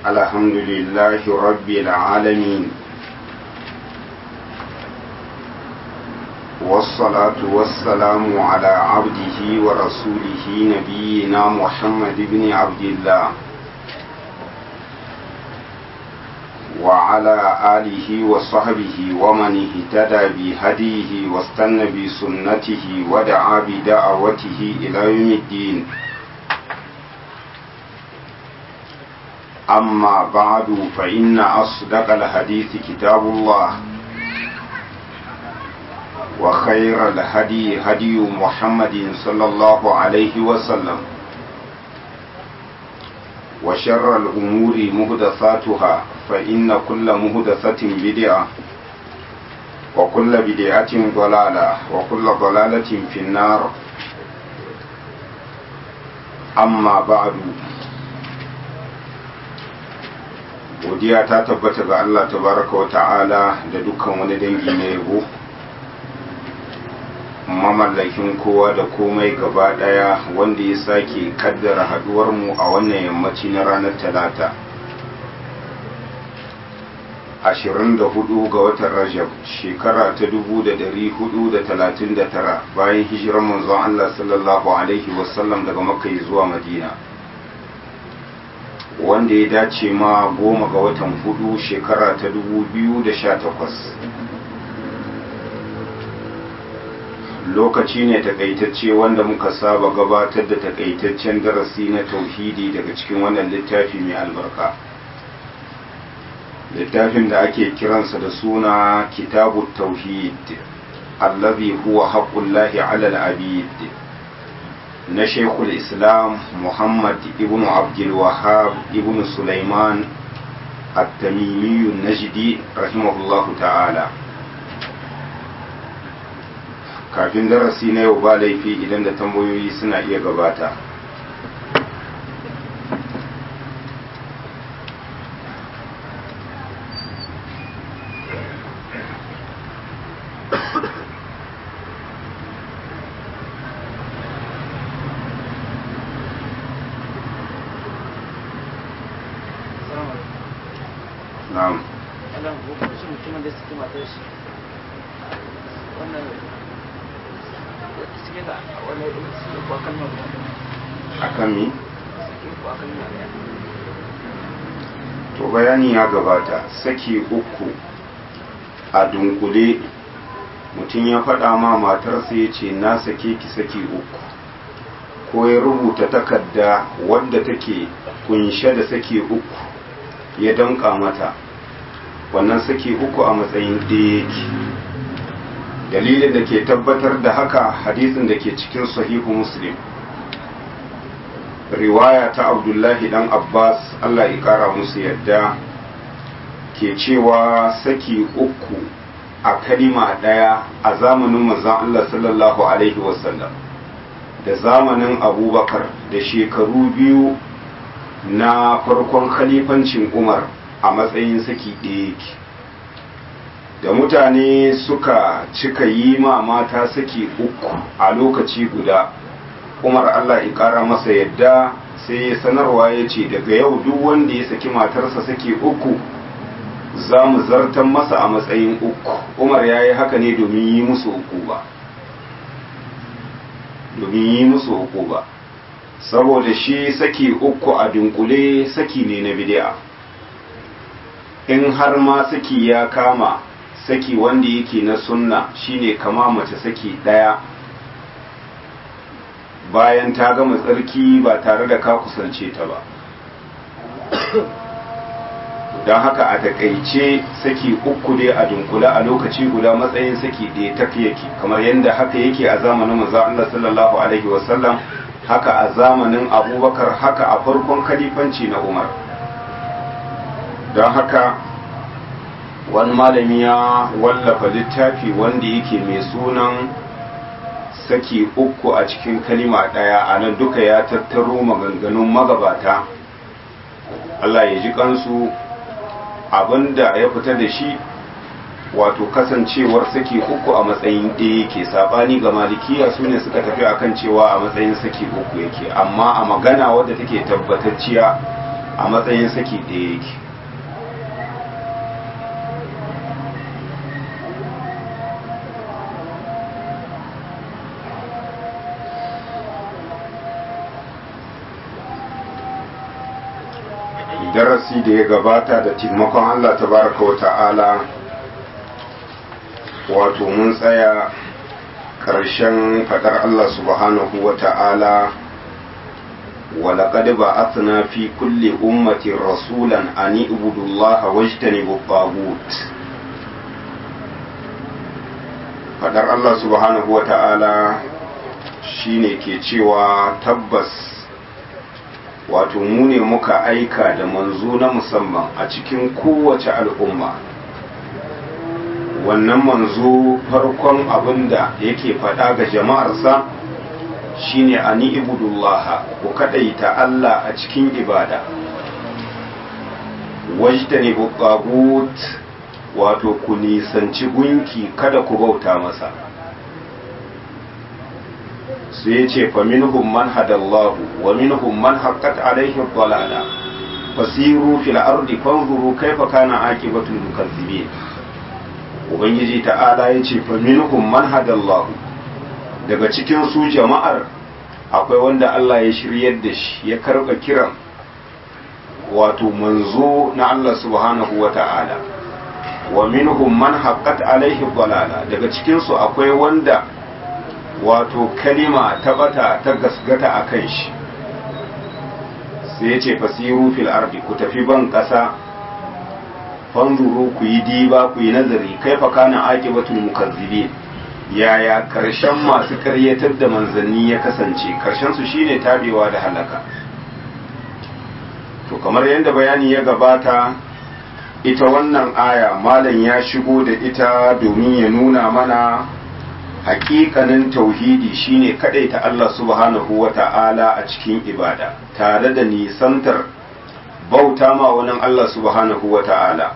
الحمد لله رب العالمين والصلاة والسلام على عبده ورسوله نبينا محمد بن عبد الله وعلى آله وصحبه ومن اهتدى بهديه واستنى بسنته ودعا بدعوته إلى يوم الدين أما بعد فإن أصدق الحديث كتاب الله وخير الهدي هدي محمد صلى الله عليه وسلم وشر الأمور مهدثاتها فإن كل مهدثة بدعة وكل بدعة ضلالة وكل ضلالة في النار أما بعد godiya ta tabbata ga Allah tabaraka wa ta'ala da dukkan wani dangi na yabo mamallakin kowa da komai gaba daya wanda ya sake kaddara haduwar mu a wannan yammaci na ranar talata 24 ga watan rajab shekara ta 1439 bayan hijirar manzon Allah sallallahu alaihi wasallam daga makka zuwa madina wanda ya dace ma goma ga watan hudu shekara ta 2018 lokaci ne takaitacce wanda muka saba gabatar da takaitaccen darasi na tauhidi daga cikin wannan littafi mai albarka littafin da ake kiransa da suna kitabu tauhid allazi huwa haqqullahi ala al-abid na shekul islam muhammad ibn abdulwahab ibn sulaiman at-tamimiyu najdi rahimahullahu ta'ala kafin darasi na yau ba laifi idan da tambayoyi suna iya gabata na'am wannan hukunci mutumin da suke matar shi wannan suke da wani suke kuwa kalmar guda akan mi suke kuwa kalmar guda to bayani ya gabata saki uku a dunkule mutum ya faɗa ma matarsa ya ce na sake ki saki uku ko ya rubuta takarda wadda take kunshe da saki uku ya danka mata wannan saki uku a matsayin ɗaya yake dalilin da ke tabbatar da haka hadisin da ke cikin sahihu muslim riwaya ta abdullahi dan abbas allah ya kara musu yadda ke cewa saki uku a kalima ɗaya a zamanin manzon allah sallallahu alaihi wasallam da zamanin abubakar da shekaru biyu na farkon khalifancin umar a matsayin saki ɗaya yake da mutane suka cika yi ma mata saki uku a lokaci guda umar allah ya ƙara masa yadda sai ya sanarwa ya ce daga yau duk wanda ya saki matarsa saki uku za mu zartan masa a matsayin uku umar ya yi haka ne domin yi musu uku ba domin yi musu uku ba saboda shi saki uku a dunkule saki ne na bid'a in har ma saki ya kama saki wanda yake na sunna shine kama mace saki daya bayan ta gama tsarki ba tare da ka kusance ta ba don haka a takaice saki uku dai a dunkula a lokaci guda matsayin saki ɗaya ta yake kamar yadda haka yake a zamanin manzo Allah sallallahu alaihi wasallam haka a zamanin abubakar haka a farkon kalifanci na umar don haka wani malami ya wallafa littafi wanda yake mai sunan saki uku a cikin kalima ɗaya a nan duka ya tattaro maganganun magabata Allah ya ji kansu abinda ya fita da shi wato kasancewar saki uku a matsayin ɗaya yake sabani ga malikiya su ne suka tafi akan cewa a matsayin saki uku yake amma a magana wadda take tabbatacciya a matsayin saki ɗaya yake darasi da ya gabata da taimakon Allah tabaraka wa ta'ala wato mun tsaya ƙarshen faɗar Allah subhanahu wa ta'ala ولقد بعثنا في كل أمة رسولا أن اعبدوا الله واجتنبوا الطاغوت fadar Allah subhanahu wa ta'ala shine ke cewa tabbas wato mu ne muka aika da manzo na musamman a cikin kowace al'umma wannan manzo farkon abinda yake faɗa ga jama'arsa shine ani ibudullah ku kadaita Allah a cikin ibada wajdani buqabut wato ku nisanci gunki kada ku bauta masa sai ya ce faminhum man hadallahu wa minhum man haqqat alaihi dhalala fasiru fil ardi fanzuru kaifa kana aqibatul mukazzibin ubangiji ta'ala ya ce faminhum man hadallahu daga cikin su jama'ar akwai wanda Allah ya shiryar da shi ya karɓa kiran wato manzo na Allah subhanahu wa ta'ala wa minhum man haqqat alaihi dalala daga cikin su akwai wanda wato kalima ta bata ta gasgata akan shi sai ya ce fasiru fil ardi ku tafi ban ƙasa fanzuru ku yi diba ku yi nazari kaifa kana aqibatul mukazzibin yaya karshen masu karyatar da manzanni ya kasance karshen su shine tabewa da halaka to kamar yadda bayani ya gabata ita wannan aya malam ya shigo da ita domin ya nuna mana hakikanin tauhidi shine ta Allah subhanahu wa ta'ala a cikin ibada tare da nisantar bauta ma wani Allah subhanahu wa ta'ala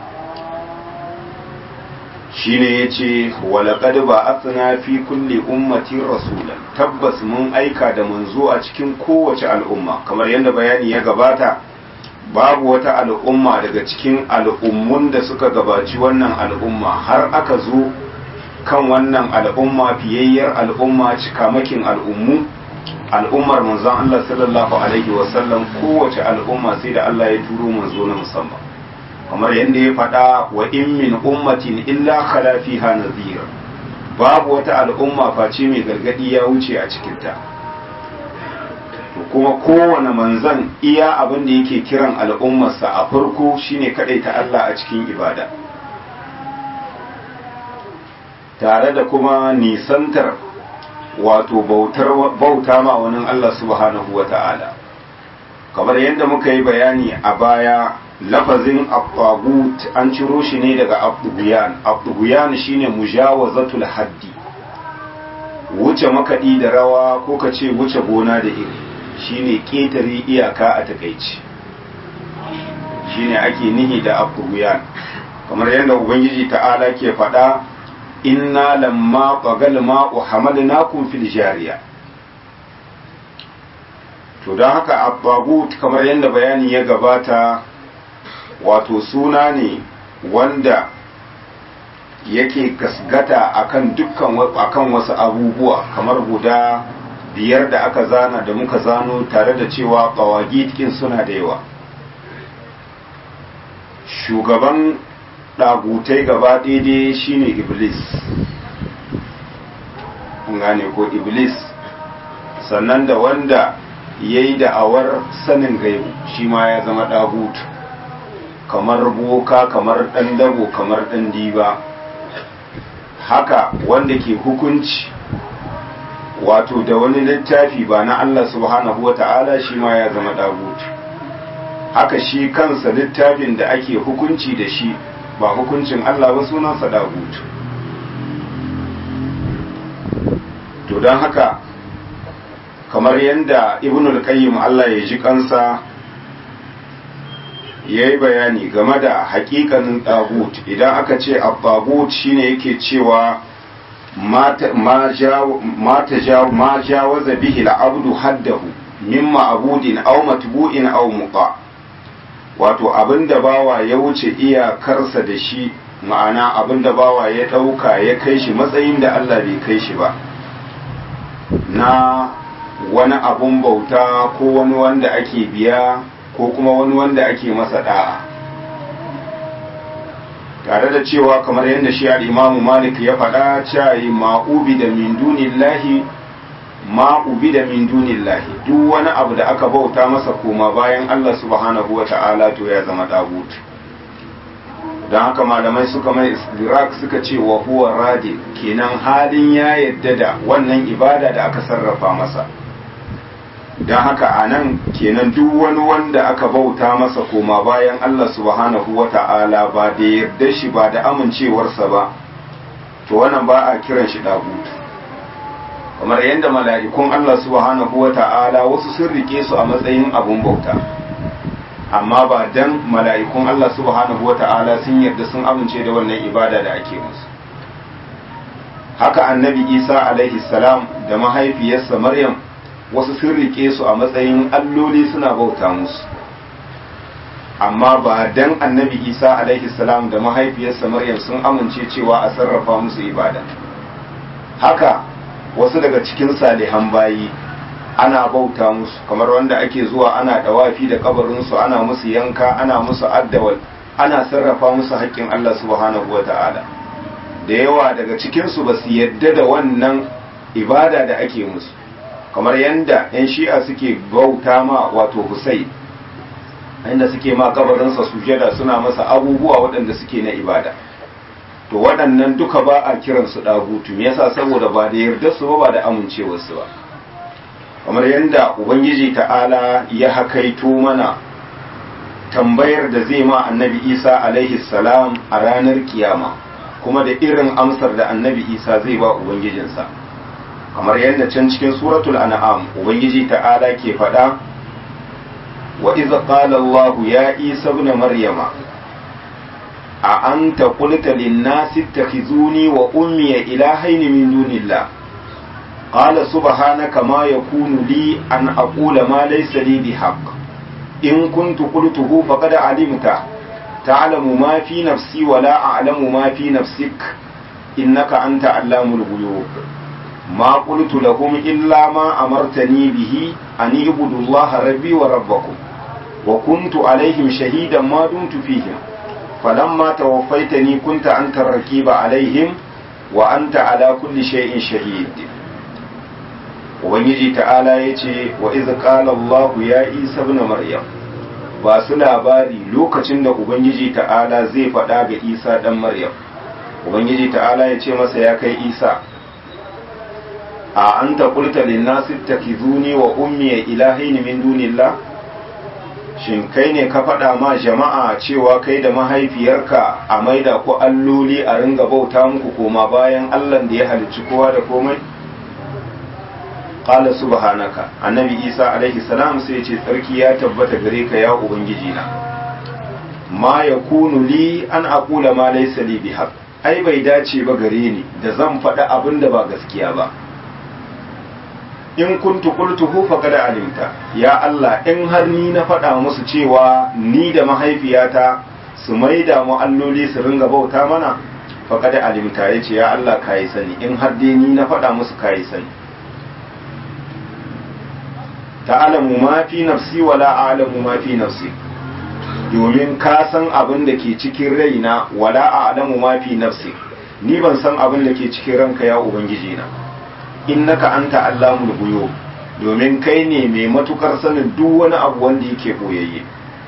shine yace walaqad ba'athna fi kulli ummatin rasulan tabbas mun aika da manzo a cikin kowace al'umma kamar yadda bayani ya gabata babu wata al'umma daga cikin al'ummun da suka gabaci wannan al'umma har aka zo kan wannan al'umma fiyayyar al'umma cikamakin al'ummu al'ummar manzon Allah sallallahu alaihi wasallam kowace al'umma sai da Allah ya turo manzo na musamman kamar yadda ya faɗa wa in min ummatin illa khala fiha nadhir babu wata al'umma face mai gargadi ya wuce a cikinta to kuma kowane manzan iya abin da yake kiran al'ummarsa a farko shine ta Allah a cikin ibada tare da kuma nisantar wato bauta ma wani Allah subhanahu wa ta'ala kamar yadda muka yi bayani a baya lafazin abbagut an ciro shi ne daga abduguyan abduguyan shine mujawazatul haddi wuce makaɗi da rawa ko ka ce wuce gona da iri shine ƙetare iyaka a takaici shine ake nihi da abduguyan kamar yadda ubangiji ta'ala ke faɗa inna lamma qagal ma'u hamalnakum fil jariya to don haka abbagut kamar yadda bayani ya gabata wato suna ne wanda yake gasgata akan dukkan akan wasu abubuwa kamar guda biyar da aka zana da muka zano tare da cewa ƙawagitkin suna da yawa shugaban ɗagutai gaba daidai shine iblis gane ko iblis sannan da wanda ya yi da'awar sanin gaibu shi ma ya zama ɗagutu kamar boka kamar ɗan dabo kamar ɗan diba haka wanda ke hukunci wato da wani littafi ba na Allah subhanahu wa ta'ala shi ma ya zama ɗagutu haka shi kansa littafin da ake hukunci da shi ba hukuncin Allah ba sunansa ɗagutu to don haka kamar yadda ibnul qayyim Allah ya ji kansa ya yi bayani game da hakikanin tagut idan aka ce abbagut shine yake cewa ma jawaza bihi al'abdu haddahu mimma abudin aw matbu'in aw muqa wato abin da bawa ya wuce iyakarsa da shi ma'ana abin da bawa ya ɗauka ya kai shi matsayin da Allah bai kai shi ba na wani abun bauta ko wani wanda ake biya ko kuma wani wanda ake masa da'a tare da cewa kamar yadda shi al-imamu malik ya faɗa cewa ma'ubi da min dunillahi ma'ubi da min dunillahi duk wani abu da aka bauta masa koma bayan Allah subhanahu wa ta'ala to ya zama dagut don haka malamai suka mai istirak suka ce wa huwa radi kenan halin ya yadda da wannan ibada da aka sarrafa masa don haka a nan kenan duk wani wanda aka bauta masa koma bayan Allah subhanahu wa ta'ala ba da yarda shi ba da amincewarsa ba to wannan ba a kiran shi dagut kamar yadda mala'ikun Allah subhanahu wa ta'ala wasu sun rike su a matsayin abun bauta amma ba dan mala'ikun Allah subhanahu wa ta'ala sun yarda sun amince da wannan ibada da ake musu haka annabi isa alaihi salam da mahaifiyarsa maryam wasu sun rike su a matsayin alloli suna bauta musu amma ba dan annabi isa alaihi salam da mahaifiyarsa maryam sun amince cewa a sarrafa musu ibada haka wasu daga cikin salihan bayi ana bauta musu kamar wanda ake zuwa ana dawafi da kabarinsu ana musu yanka ana musu addawal ana sarrafa musu haƙƙin Allah subhanahu wa ta'ala da yawa daga cikinsu ba su yadda da wannan ibada da ake musu kamar yadda 'yan shi'a suke bauta ma wato Hussein inda suke ma kabarinsa sujada suna masa abubuwa waɗanda suke na ibada to waɗannan duka ba a kiransu ɗagutu me yasa saboda ba da yarda su ba ba da amincewarsu ba kamar yadda ubangiji ta'ala ya hakaito mana tambayar da zai ma annabi isa alaihi salam a ranar kiyama kuma da irin amsar da annabi isa zai ba ubangijinsa kamar yadda can cikin suratul an'am ubangiji ta'ala ke faɗa wa iza qala allah ya isa ibn maryama a anta qulta lin-nasi ittakhizuni wa ummi ilahaini min dunillah قال سبحانك ما يكون لي أن أقول ما ليس لي بحق إن كنت قلته فقد علمته تعلم ما في نفسي ولا أعلم ما في نفسك إنك أنت علام الغيوب ما قلت لهم إلا ما أمرتني به أن اعبدوا الله ربي وربكم وكنت عليهم شهيدا ما دمت فيهم فلما توفيتني كنت أنت الرقيب عليهم وأنت على كل شيء شهيد ubangiji ta'ala ya ce wa iz qala Allah ya Isa ibn Maryam ba su labari lokacin da ubangiji ta'ala zai faɗa ga Isa dan Maryam ubangiji ta'ala ya ce masa ya kai Isa a anta qulta lin nasi takizuni wa ummi ilahaini min dunillah shin kai ne ka faɗa ma jama'a cewa kai da mahaifiyarka a maida ku alloli a ringa bauta muku koma bayan Allah da ya halicci kowa da komai qala subhanaka annabi isa alaihi salam sai ce tsarki ya tabbata gare ka ya ubangiji na ma yakunu li an aqula ma laysa li bihaq ai bai dace ba gare ni da zan faɗi abin da ba gaskiya ba in kuntu qultuhu faqad alimta ya Allah in har ni na faɗa musu cewa ni da mahaifiyata su maida mu alloli su ringa bauta mana faqad alimta yace ya Allah kai sani in har dai ni na faɗa musu kai sani ta'alamu ma fi nafsi wala a'lamu ma fi nafsi domin ka san abin da ke cikin raina wala a'lamu ma fi nafsi ni ban san abin da ke cikin ranka ya ubangiji na innaka anta allamul ghuyub domin kai ne mai matukar sanin duk wani abu wanda yake boyayye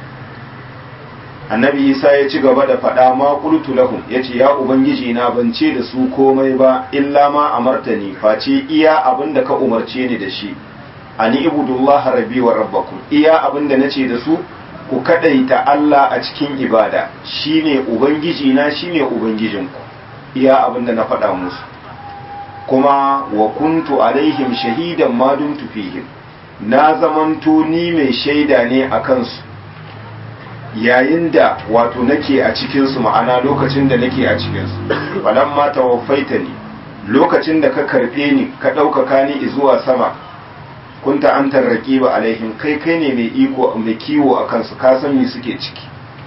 annabi isa ya ci gaba da faɗa ma qultu lahum yace ya ubangiji na ban ce da su komai ba illa ma amartani face iya abin da ka umarce ni da shi ani ibudullah rabbi wa rabbakum iya abinda nace da su ku kadaita Allah a cikin ibada shine ubangiji na shine ubangijinku iya abinda na faɗa musu kuma wa kuntu alaihim shahidan ma dumtu fihim na zamanto ni mai shaida ne a kansu yayin da wato nake a cikinsu ma'ana lokacin da nake a cikinsu falamma tawaffaitani lokacin da ka karɓe ni ka ɗaukaka ni zuwa sama kunta antar raqiba alaihim kai kai ne mai iko mai kiwo akan su ka san me suke ciki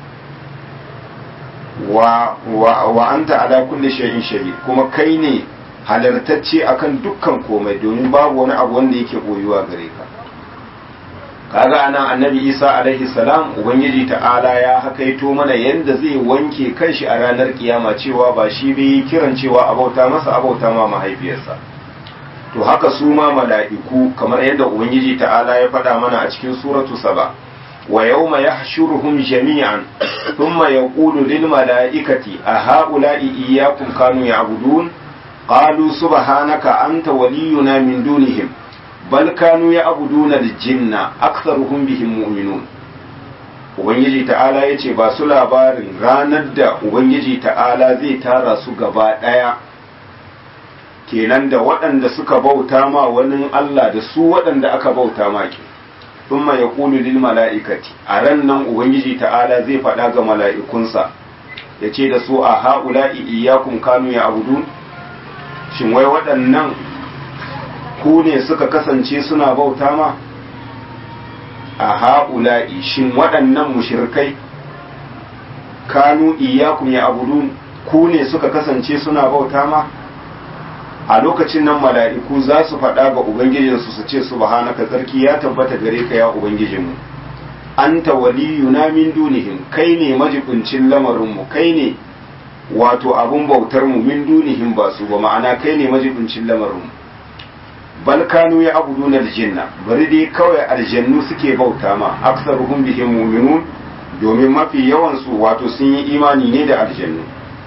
wa wa wa anta ala kulli shay'in shahid kuma kai ne halartacce akan dukkan komai domin babu wani abu wanda yake boyuwa gare ka kaga anan annabi isa alaihi salam ubangiji ta'ala ya hakaito mana yanda zai wanke kanshi a ranar kiyama cewa ba shi bai kiran cewa abauta masa abauta ma mahaifiyarsa to haka su ma mala'iku kamar yadda ubangiji ta'ala ya faɗa mana a cikin suratu saba wa yawma yahshuruhum jami'an thumma yaqulu lil mala'ikati a ha'ula'i iyyakum kanu ya'budun qalu subhanaka anta waliyuna min dunihim bal kanu ya'buduna al-jinna aktharuhum bihim mu'minun ubangiji ta'ala yace ba su labarin ranar da ubangiji ta'ala zai tara su gaba daya kenan da waɗanda suka bauta ma wani Allah da su waɗanda aka bauta ma ke thumma yaqulu lil mala'ikati a ran nan ubangiji ta'ala zai faɗa ga mala'ikunsa yace da su a ha'ula'i iyyakum kanu ya'budun shin wai waɗannan ku ne suka kasance suna bauta ma a ha'ula'i shin waɗannan mushirkai kanu iyakum ya abudun ku ne suka kasance suna bauta ma a lokacin nan mala'iku za su faɗa ga ubangijinsu su ce subhanaka tsarki ya tabbata gare ka ya ubangijinmu anta waliyuna min dunihim kai ne majibincin lamarinmu kai ne wato abun bautar mu min dunihim ba su ba ma'ana kai ne majibincin lamarinmu bal kanu ya abuduna aljanna bari dai kawai aljannu suke bauta ma aksaruhum bihim mu'minun domin mafi yawan su wato sun yi imani ne da aljannu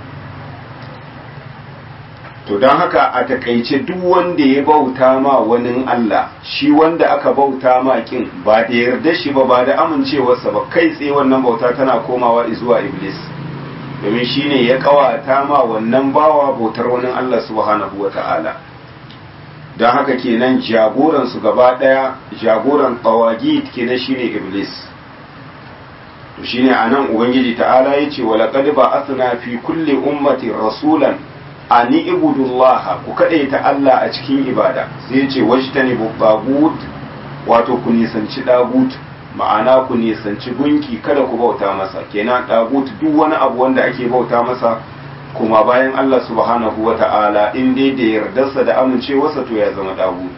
to don haka a takaice duk wanda ya bauta ma wani Allah shi wanda aka bauta ma kin ba da yarda shi ba ba da amincewarsa ba kai tsaye wannan bauta tana komawa zuwa iblis domin shine ya kawata ma wannan bawa bautar wani Allah subhanahu wata'ala don haka kenan jagoran su gaba daya jagoran tawagit kenan shine iblis to shine anan ubangiji ta'ala yace wala qad ba'athna fi kulli ummatin rasulan ani ibudullaha ku kadaita Allah a cikin ibada sai yace wajtani bagut wato ku nisanci dagut ma'ana ku nisanci gunki kada ku bauta masa kenan dagut duk wani abu wanda ake bauta masa kuma bayan Allah subhanahu wa ta'ala in dai da yardarsa da amincewarsa to ya zama dagut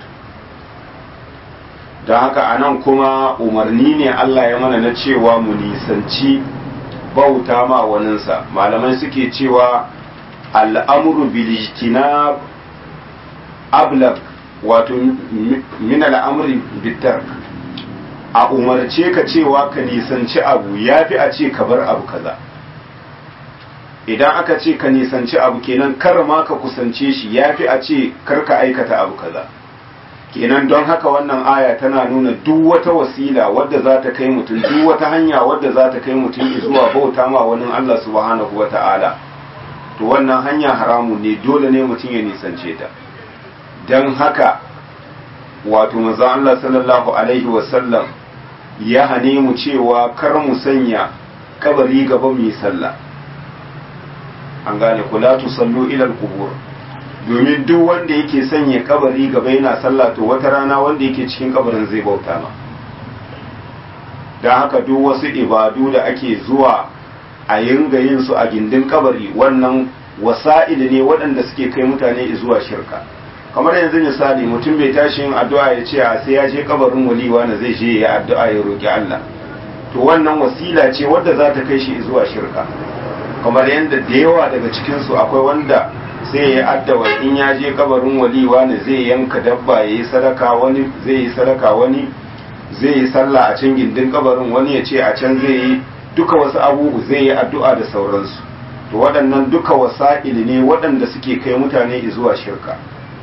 don haka anan kuma umarni ne Allah ya mana na cewa mu nisanci bauta ma waninsa malamai suke cewa al'amuru bilijtinab ablag wato min al'amuri bitar a umarce ka cewa ka nisanci abu ya fi a ce ka bar abu kaza idan aka ce ka nisanci abu kenan kar ma ka kusance shi ya fi a ce kar ka aikata abu kaza kenan don haka wannan aya tana nuna duk wata wasila wadda za ta kai mutum duk wata hanya wadda za ta kai mutum zuwa bauta ma wani Allah subhanahu wa ta'ala to wannan hanya haramu ne dole ne mutum ya nisance ta don haka wato maza Allah sallallahu alaihi wasallam ya hane mu cewa kar mu sanya kabari gaba mu yi sallah an gane kula tu sallu ilal kubur domin duk wanda yake sanya kabari gaba yana sallah to wata rana wanda yake cikin kabarin zai bauta ma don haka duk wasu ibadu da ake zuwa a yinga yin su a gindin kabari wannan wasa'il ne waɗanda suke kai mutane zuwa shirka kamar yanzu misali mutum bai tashi yin addu'a ya ce a sai ya je kabarin waliwa na zai je ya addu'a ya roki Allah to wannan wasila ce wadda za ta kai shi zuwa shirka kamar yadda da yawa daga cikin su akwai wanda sai ya addawa in ya je kabarin waliwa ne zai yanka dabba ya yi sadaka wani zai yi sadaka wani zai yi sallah a can gindin kabarin wani ya ce a can zai yi duka wasu abubu zai yi addu'a da sauransu to waɗannan duka wasa'il ne waɗanda suke kai mutane zuwa shirka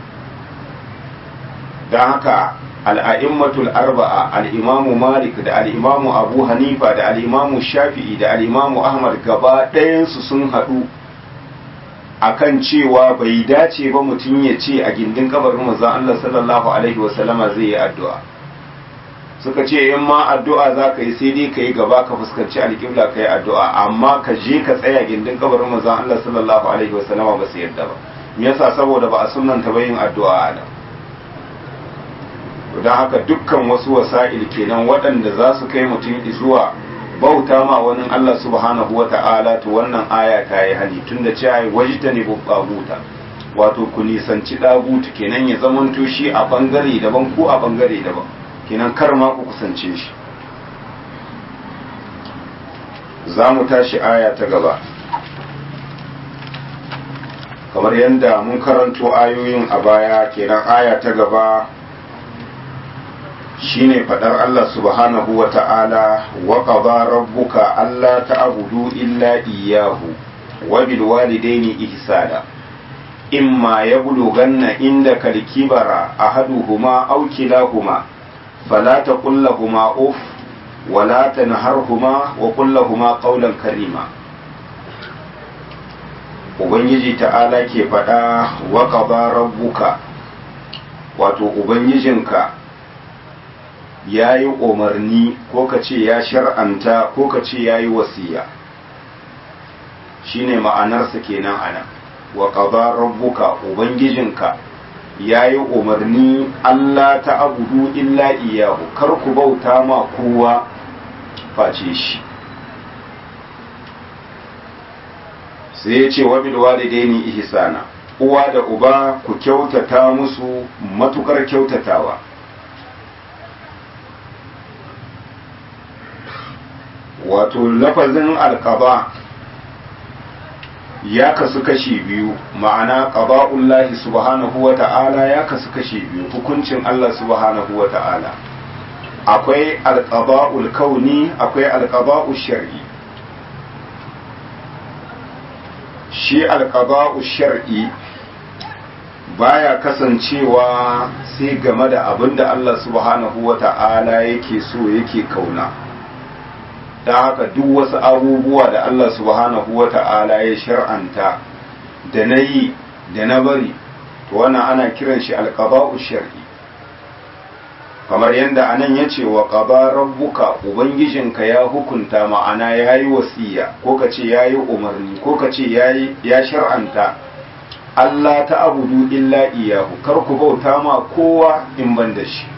don haka al'a'immatul arba'a al'imamu malik da al'imamu abu hanifa da al'imamu shafi'i da al'imamu ahmad gaba ɗayansu sun haɗu akan cewa bai dace ba mutum ya ce a gindin kabarin manzon Allah sallallahu alaihi wasallama zai yi addu'a suka ce in ma addu'a za ka yi sai dai ka yi gaba ka fuskanci alƙibla ka yi addu'a amma ka je ka tsaya gindin kabarin manzon Allah sallallahu alaihi wasallama ba su yadda ba me yasa saboda ba a sunnanta ba yin addu'a a nan don haka dukkan wasu wasa'il kenan waɗanda za su kai mutum zuwa bauta ma wani Allah subhanahu wa ta'ala to wannan aya ta yi hali tun da cewa wajita ne babbaguta wato ku nisanci ɗagutu kenan ya zamanto shi a ɓangare daban ko a ɓangare daban kenan kar ma ku kusance shi za mu tashi aya ta gaba kamar yadda mun karanto ayoyin a baya kenan aya ta gaba shine fadar Allah subhanahu wa ta'ala wa qada rabbuka alla ta'budu illa iyyahu wa bil walidaini ihsana imma yablughanna indaka al-kibara ahaduhuma aw kilahuma fala taqul lahumu uff wa la tanharhuma wa qul lahumu qawlan karima ubangiji ta'ala ke fada wa qada rabbuka wato ubangijinka ya yi umarni ko ka ce ya shar'anta ko ka ce ya yi wasiya shi ne ma'anarsa kenan ana wa ƙaba rabbuka ubangijinka ya yi umarni Allah ta abudu illa iyahu kar ku bauta ma kowa face shi sai ya ce wa bilwalidaini ihsana uwa da uba ku kyautata musu matukar kyautatawa wato lafazin alkaba ya kasu kashi biyu ma'ana ƙaba'ullahi subhanahu wa ta'ala ya kasu kashi biyu hukuncin Allah subhanahu wa ta'ala akwai alƙaba'ul kauni akwai alƙaba'ul shar'i shi alƙaba'ul shar'i baya kasancewa sai game da abin da Allah subhanahu wa ta'ala yake so yake kauna da haka duk wasu abubuwa da Allah subhanahu wa ta'ala ya shar'anta da na yi da na bari to wannan ana kiran shi alƙaba'u shar'i kamar yadda anan ya ce wa ƙaba rabbuka ubangijinka ya hukunta ma'ana ya yi wasiya ko ka ce ya yi umarni ko ka ce ya shar'anta Allah ta abudu illa iyahu kar ku bauta ma kowa in ban da shi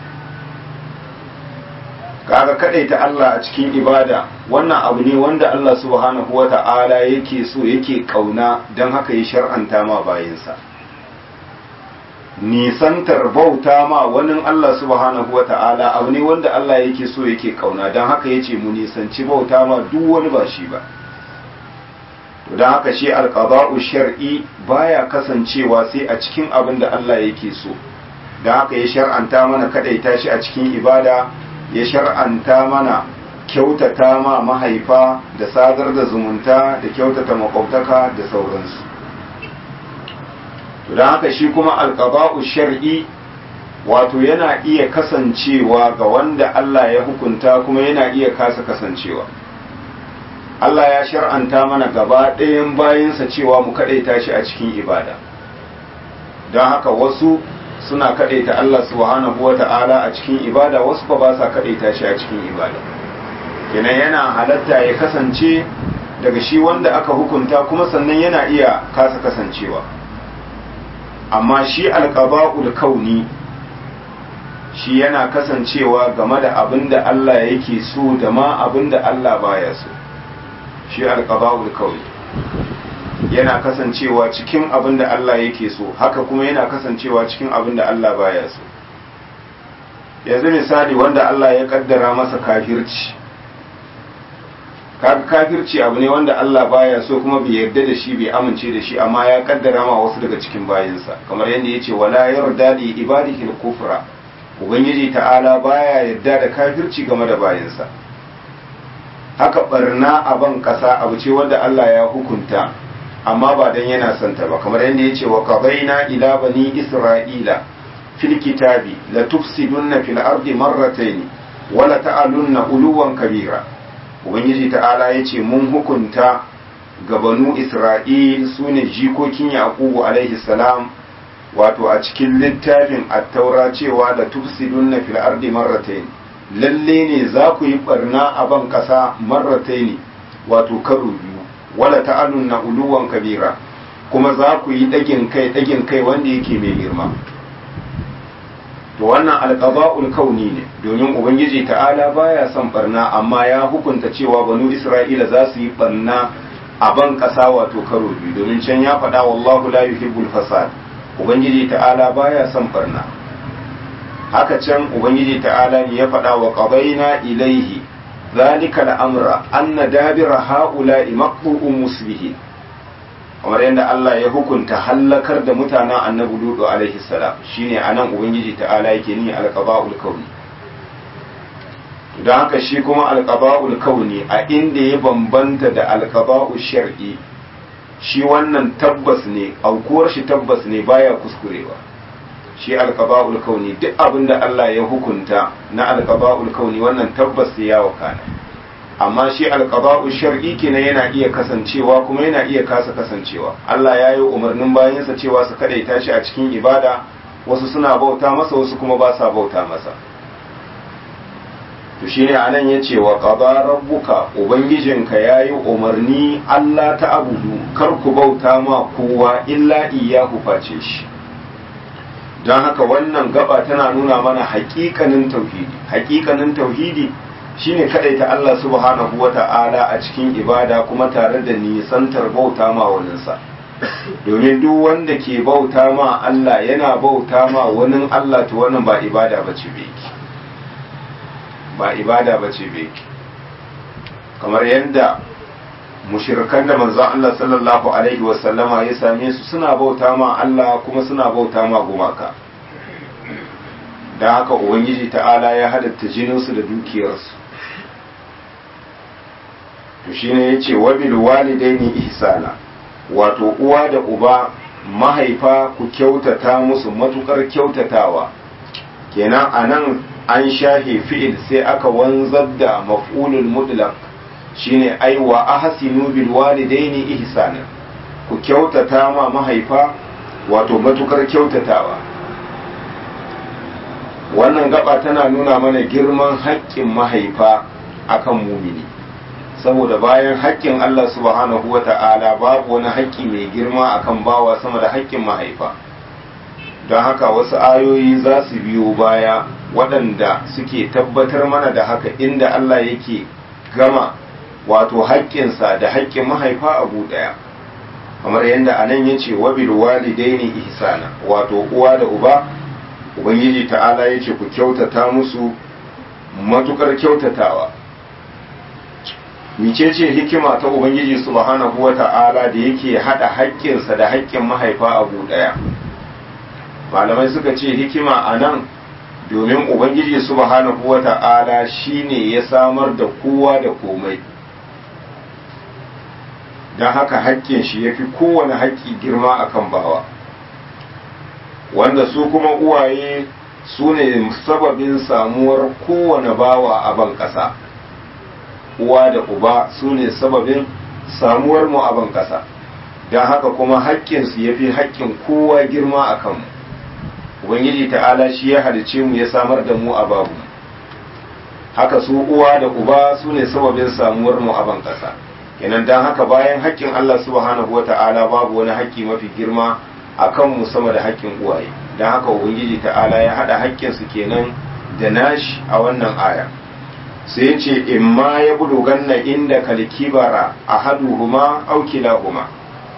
kaga ta Allah a cikin ibada wannan abu ne wanda Allah subhanahu wata'ala yake so yake kauna don haka ya shar'anta ma bayinsa nisantar bauta ma wani Allah subhanahu wata'ala abu ne wanda Allah yake so yake kauna don haka yace mu nisanci bauta ma duk wani ba shi ba don haka shi alqada'u shar'i baya kasancewa sai a cikin abin da Allah yake so don haka ya shar'anta mana kadaita shi a cikin ibada ya shar'anta mana kyautata ma mahaifa da sadar da zumunta da kyautata makwabtaka da sauransu don haka shi kuma alƙaba'u shar'i wato yana iya kasancewa ga wanda Allah ya hukunta kuma yana iya kasa kasancewa Allah ya shar'anta mana gaba ɗayan bayansa cewa mu kaɗaita shi a cikin ibada don haka wasu suna kaɗaita Allah subhanahu wa ta'ala a cikin ibada wasu ba ba sa kaɗaita shi a cikin ibada kenan yana halatta ya kasance daga shi wanda aka hukunta kuma sannan yana iya kasa kasancewa amma shi alƙaba'ul kauni shi yana kasancewa game da abin da Allah yake so da ma abin da Allah baya so shi alƙaba'ul kauni yana kasancewa cikin abin da Allah yake so haka kuma yana kasancewa cikin abin da Allah baya so yanzu misali wanda Allah ya kaddara masa kafirci kafirci abu ne wanda Allah baya so kuma bai yarda da shi bai amince da shi amma ya kaddara ma wasu daga cikin bayinsa kamar yadda yace wala yarda li ibadihi al-kufra ubangiji ta'ala baya yarda da kafirci game da bayinsa haka barna a ban kasa abu ce wanda Allah ya hukunta amma ba dan yana son ta ba kamar yadda yace wa qadaina ila bani isra'ila fil kitabi la tufsidunna fil ardi marratayn wa la ta'alunna uluwan kabira ubangiji ta'ala yace mun hukunta ga banu isra'il sune jikokin yaqubu alaihi salam wato a cikin littafin at-taura cewa da tufsidunna fil ardi marratayn lalle ne za ku yi barna a ban kasa marratayn wato karo biyu wala ta'alunna uluwan kabira kuma za ku yi dagin kai dagin kai wanda yake mai girma to wannan alqada'ul kauni ne domin ubangiji ta'ala baya son barna amma ya hukunta cewa banu isra'ila za su yi barna a ban kasa wato karo biyu domin can ya faɗa wallahu la yuhibbul fasad ubangiji ta'ala baya son barna haka can ubangiji ta'ala ne ya faɗa wa qadaina ilaihi zalika al'amra anna dabira ha'ula'i maqbu'un muslihin kamar yadda Allah ya hukunta hallakar da mutanen annabi Lutu alaihi salam shine anan ubangiji ta'ala yake ni alqaba'ul kauni don haka shi kuma alqaba'ul kauni a inda ya bambanta da alqaba'ul shar'i shi wannan tabbas ne aukuwar shi tabbas ne baya kuskurewa shi alqaba'ul kauni duk abin da Allah ya hukunta na alqaba'ul kauni wannan tabbas sai ya wakana amma shi alqaba'u shar'i kenan yana iya kasancewa kuma yana iya kasa kasancewa Allah ya yi umarnin bayansa cewa su kadaita shi a cikin ibada wasu suna bauta masa wasu kuma ba sa bauta masa to shine anan yace wa qada rabbuka ubangijinka yayi umarni Allah ta abudu kar ku bauta ma kowa illa iyyahu face shi don haka wannan gaba tana nuna mana haƙiƙanin tauhidi haƙiƙanin tauhidi shine kadaita Allah subhanahu wata'ala a cikin ibada kuma tare da nisantar bauta ma waninsa domin duk wanda ke bauta ma Allah yana bauta ma wani Allah to wannan ba ibada bace beki ba ibada bace beki kamar yadda mushirikan da manzon Allah sallallahu alaihi wasallama ya same su suna bauta ma Allah kuma suna bauta ma gumaka da haka ubangiji ta'ala ya hadatta jininsu da dukiyarsu to shine yace wabil walidaini ihsana wato uwa da uba mahaifa ku kyautata musu matukar kyautatawa kenan anan an shahe fi'il sai aka wanzar da maf'ulul mutlaq shine ai wa ahsinu bil walidaini ihsana ku kyautata ma mahaifa wato matukar kyautatawa wannan gaba tana nuna mana girman haƙƙin mahaifa akan mumini saboda bayan haƙƙin Allah subhanahu wa ta'ala babu wani haƙƙi mai girma akan bawa sama da haƙƙin mahaifa don haka wasu ayoyi za su biyo baya waɗanda suke tabbatar mana da haka inda Allah yake gama wato haƙƙinsa da haƙƙin mahaifa abu ɗaya kamar yadda anan ya ce wabil walidaini ihsana wato uwa da uba ubangiji ta'ala ya ce ku kyautata musu matukar kyautatawa micece hikima ta ubangiji subhanahu wa ta'ala da yake hada haƙƙinsa da haƙƙin mahaifa abu ɗaya malamai suka ce hikima a nan domin ubangiji subhanahu wa ta'ala shine ya samar da kowa da komai don haka haƙƙin shi ya fi kowane haƙƙi girma akan bawa wanda su kuma uwaye su ne sababin samuwar kowane bawa a ban ƙasa uwa da uba su ne sababin samuwar mu a ban ƙasa don haka kuma haƙƙinsu ya fi haƙƙin kowa girma a kanmu ubangiji ta'ala shi ya halice mu ya samar da mu a babu haka su uwa da uba su ne sababin samuwar mu a ban ƙasa kenan don haka bayan haƙƙin allah subhanahu wa ta'ala babu wani haƙƙi mafi girma a kanmu sama da haƙƙin uwaye don haka ubangiji ta'ala ya haɗa haƙƙinsu kenan da nashi a wannan aya sai ce in ma ya buluganna inda kalkibara a haduhuma aukilahuma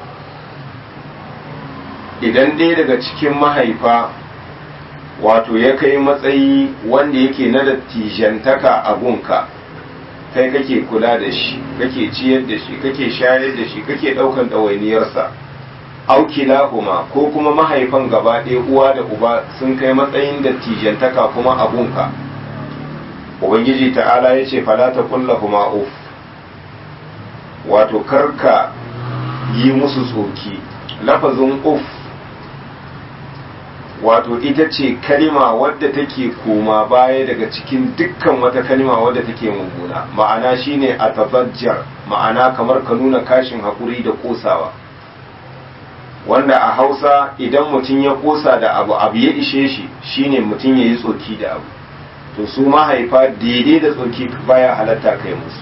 idan dai daga cikin mahaifa wato ya kai matsayi wanda yake na dattijantaka a gunka kai kake kula da shi kake ciyar da shi kake shayar da shi kake ɗaukan ɗawainiyarsa aukilahuma ko kuma mahaifan gaba ɗaya uwa da uba sun kai matsayin dattijantaka kuma abunka ubangiji ta'ala ya ce falata kullahuma uf wato karka yi musu tsoki lafazin uf wato ita ce kalima wadda take koma baya daga cikin dukkan wata kalima wadda take mummuna ma'ana shine a tabajjar ma'ana kamar ka nuna kashin haƙuri da ƙosawa wanda a hausa idan mutum ya kosa da abu abu ya ishe shi shine mutum ya yi tsoki da abu to su mahaifa daidai da tsoki baya halatta kai musu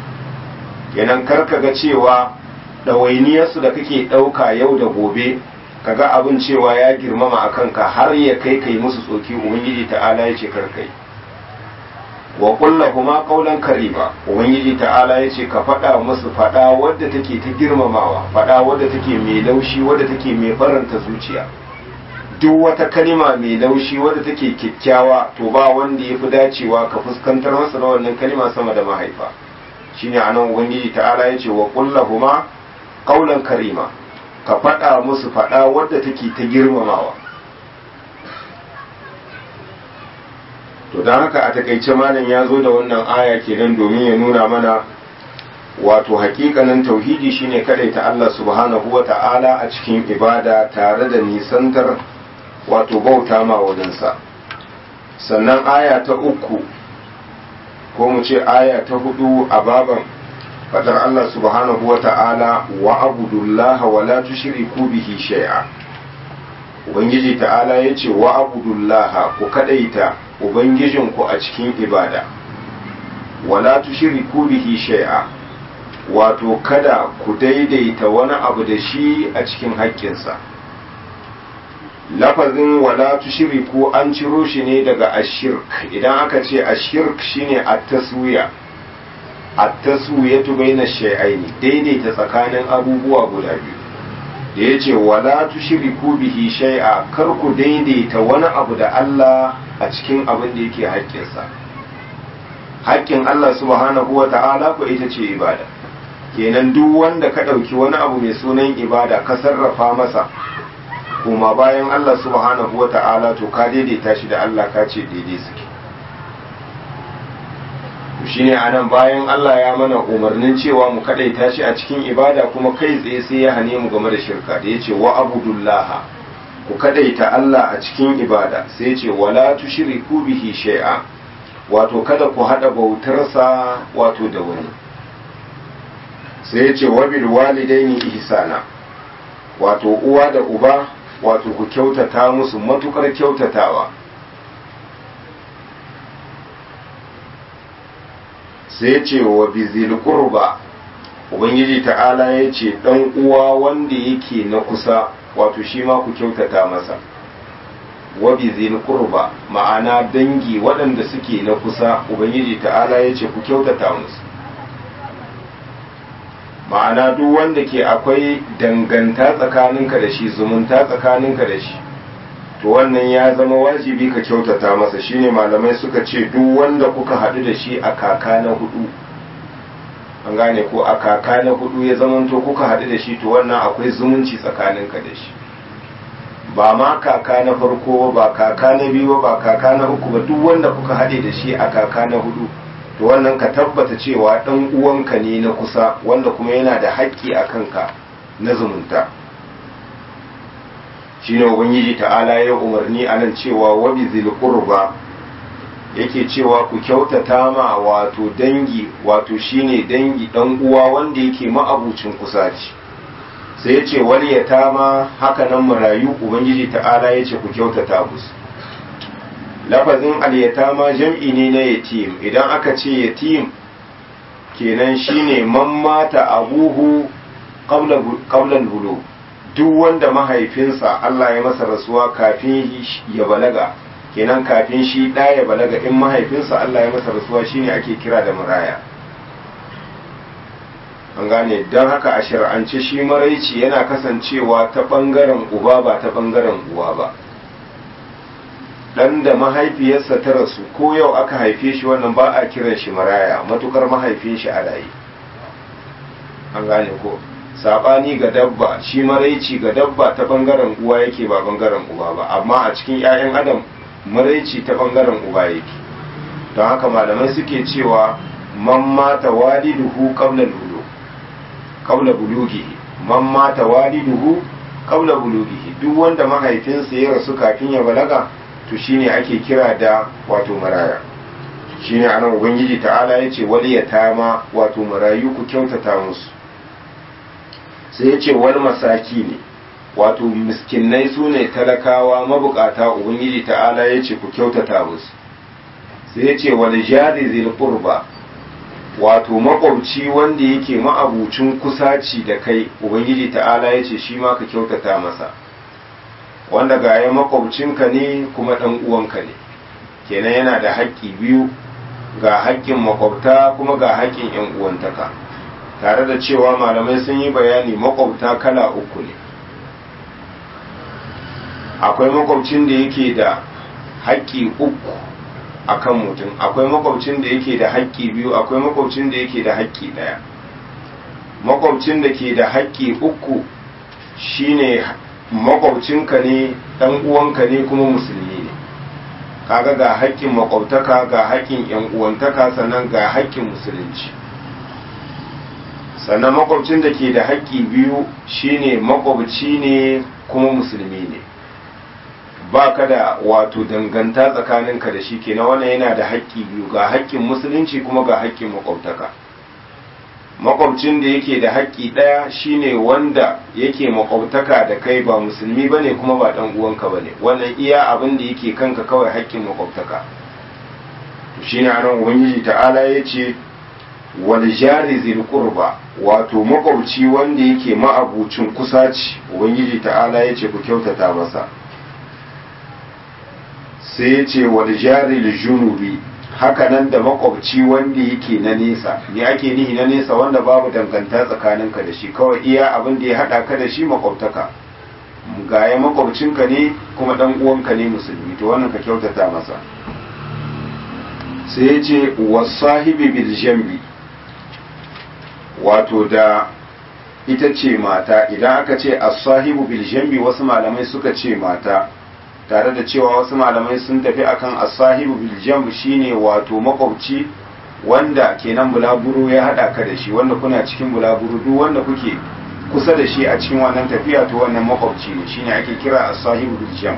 kenan karka ga cewa ɗawainiyarsu da kake ɗauka yau da gobe kaga abin cewa ya girmama a kanka har ya kai kai musu tsoki ubangiji ta'ala ya ce karkai wa kulla kuma kaulan karima ubangiji ta'ala ya ce ka faɗa musu faɗa wadda take ta girmamawa faɗa wadda take mai laushi wadda take mai faranta zuciya duk wata kalima mai laushi wadda take kyakkyawa to ba wanda ya fi dacewa ka fuskantar masa na wannan kalima sama da mahaifa shine anan ubangiji ta'ala ya ce wa kulla kuma kaulan karima ka faɗa musu faɗa wadda take ta girmamawa to don haka a takaice malam ya zo da wannan aya kenan domin ya nuna mana wato hakikanin tauhidi shine ta Allah subhanahu wa ta'ala a cikin ibada tare da nisantar wato bauta ma wajensa sannan aya ta uku ko mu ce aya ta hudu a baban fadar Allah subhanahu wa ta'ala wa abudullaha wa la tushriku bihi shay'a ubangiji ta'ala yace wa abudullaha ku kadaita ubangijinku a cikin ibada wa la tushriku bihi shay'a wato kada ku daidaita wani abu da shi a cikin haƙƙinsa lafazin wala tushriku an ciro shi ne daga ashirk idan aka ce ashirk shine at-taswiya at-taswiyatu baina shay'aini daidaita tsakanin abubuwa guda biyu da yace wala tushriku bihi shay'a kar ku daidaita wani abu da Allah a cikin abin da yake haƙƙinsa haƙƙin Allah subhanahu wa ta'ala ko ita ce ibada kenan duk wanda ka ɗauki wani abu mai sunan ibada ka sarrafa masa kuma bayan Allah subhanahu wa ta'ala to ka daidaita shi da Allah ka ce daidai suke shine anan bayan Allah ya mana umarnin cewa mu kadaita shi a cikin ibada kuma kai tsaye sai ya hane mu game da shirka da yace wa abudullaha ku kadaita Allah a cikin ibada sai yace wala tushriku bihi shay'a wato kada ku hada bautarsa wato da wani sai yace wa bil walidaini ihsana wato uwa da uba wato ku kyautata musu matukar kyautatawa sai ce wa bizil qurba ubangiji ta'ala ya ce dan uwa wanda yake na kusa wato shi ma ku kyautata masa wa bizil qurba ma'ana dangi waɗanda suke na kusa ubangiji ta'ala ya ce ku kyautata musu ma'ana duk wanda ke akwai danganta tsakaninka da shi zumunta tsakaninka da shi to wannan ya zama wajibi ka kyautata masa shine malamai suka ce duk wanda kuka haɗu da shi a kaka na hudu an gane ko a kaka na hudu ya zamanto kuka haɗu da shi to wannan akwai zumunci tsakaninka da shi ba ma kaka na farko ba kaka na biyu ba kaka na uku ba duk wanda kuka haɗe da shi a kaka na hudu to wannan ka tabbata cewa ɗan uwanka ne na kusa wanda kuma yana da haƙƙi a kanka na zumunta shine ubangiji ta'ala ya umarni a nan cewa wabi zil qurba yake cewa ku kyautata ma wato dangi wato shine dangi dan uwa wanda yake ma'abucin kusaci sai ya ce wal yatama haka nan marayu ubangiji ta'ala ya ce ku kyautata musu lafazin al yatama jam'i ne na yatim idan aka ce yatim kenan shine man mata abuhu qabla qabla bulu duk wanda mahaifinsa Allah ya masa rasuwa kafin ya balaga kenan kafin shi ɗa ya balaga in mahaifinsa Allah ya masa rasuwa shine ake kira da maraya an gane don haka a shari'ance shi maraici yana kasancewa ta ɓangaren uba ba ta ɓangaren uwa ba ɗan da mahaifiyarsa ta rasu ko yau aka haife shi wannan ba a kiran shi maraya matukar mahaifin shi a raye an gane ko sabani ga dabba shi maraici ga dabba ta bangaren uwa yake ba bangaren uba ba amma a cikin 'ya'yan adam maraici ta bangaren uba yake don haka malamai suke cewa man mata waliduhu qabla bulu qabla bulughihi man mata waliduhu qabla bulughihi duk wanda mahaifinsa ya rasu kafin ya balaga to shine ake kira da wato maraya shine anan ubangiji ta'ala yace waliyatama wato marayu ku kyautata musu sai ya ce wani masaki ne wato miskinai su ne talakawa mabukata ubangiji ta'ala ya ce ku kyautata musu sai ya ce wani jari zil qurba wato makwabci wanda yake ma'abucin kusaci da kai ubangiji ta'ala ya ce shi ma ka kyautata masa wanda ga ya makwabcinka ne kuma ɗan uwanka ne kenan yana da haƙƙi biyu ga haƙƙin makwabta kuma ga haƙƙin ‘yan uwantaka tare da cewa malamai sun yi bayani makwabta kala uku ne akwai makwabcin da yake da haƙƙi uku a kan mutum akwai makwabcin da yake da haƙƙi biyu akwai makwabcin da yake da haƙƙi ɗaya makwabcin da ke da haƙƙi uku shine makwabcinka ne ɗan uwanka ne kuma musulmi ne kaga ga haƙƙin makwabtaka ga haƙƙin yan uwantaka sannan ga haƙƙin musulunci sannan makwabcin da ke da haƙƙi biyu shine makwabci ne kuma musulmi ne ba ka da wato danganta tsakaninka da shi kenan wannan yana da haƙƙi biyu ga haƙƙin musulunci kuma ga haƙƙin makwabtaka makwabcin da yake da haƙƙi ɗaya shine wanda yake makwabtaka da kai ba musulmi ba ne kuma ba ɗan uwanka ba ne wannan iya abin da yake kanka kawai haƙƙin makwabtaka shine anan ubangiji ta'ala ya ce wal jari zil qurba wato makwabci wanda yake ma'abucin kusaci ubangiji ta'ala ya ce ku kyautata masa sai ya ce wal jari junubi hakanan da makwabci wanda yake na nesa ne ake nihi na nesa wanda babu danganta tsakaninka da shi kawai iya abin da ya hada ka da shi makwabtaka gaya makwabcinka ne kuma dan uwanka ne musulmi to wannan ka kyautata masa sai ya ce wasahibi bil jambi wato da ita ce mata idan aka ce as-sahibu bil jambi wasu malamai suka ce mata tare da cewa wasu malamai sun tafi akan as-sahibu bil jamb shine wato makwabci wanda kenan bulaguro ya hada ka da shi wanda kuna cikin bulaguro duk wanda kuke kusa da shi a cikin wannan tafiya to wannan makwabci ne shine ake kira as-sahibu bil jamb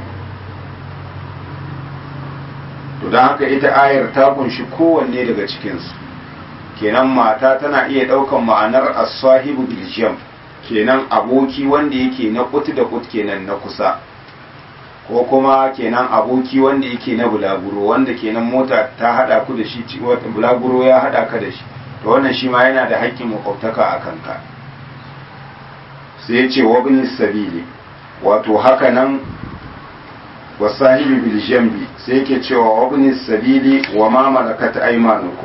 to dan haka ita ayar ta kunshi kowanne daga cikin su kenan mata tana iya daukan ma'anar as-sahibu bil jamb kenan aboki wanda yake na kut da kut kenan na kusa ko kuma kenan aboki wanda yake na bulaguro wanda kenan mota ta hada ku da shi wata bulaguro ya hada ka da shi to wannan shi ma yana da haƙƙin makwabtaka a kanka sai ya ce wabin sabili wato haka nan wasahibi bil jambi sai yake cewa wabin sabili wa ma malakat aymanukum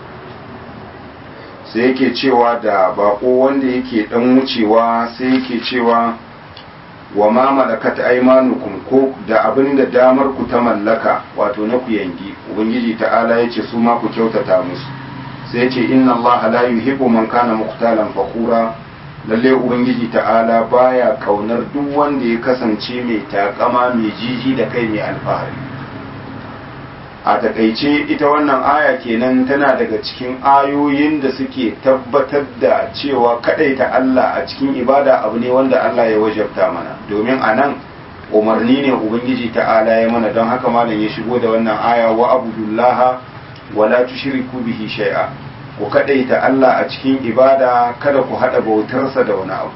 sai yake cewa da bako wanda yake dan wucewa sai yake cewa wa ma malakat aymanukum ko da abin da damar ku ta mallaka wato na ku yangi ubangiji ta'ala yace su ma ku kyautata musu sai yace inna Allah la yuhibbu man kana muqtalan fakhura lalle ubangiji ta'ala baya kaunar duk wanda ya kasance mai takama mai jiji da kai mai alfahari a takaice ita wannan aya kenan tana daga cikin ayoyin da suke tabbatar da cewa ta Allah a cikin ibada abu ne wanda Allah ya wajabta mana domin a nan umarni ne ubangiji ta'ala ya mana don haka malam ya shigo da wannan aya wa abudullah wa la tushriku bihi shay'a ku ta Allah a cikin ibada kada ku hada bautarsa da wani abu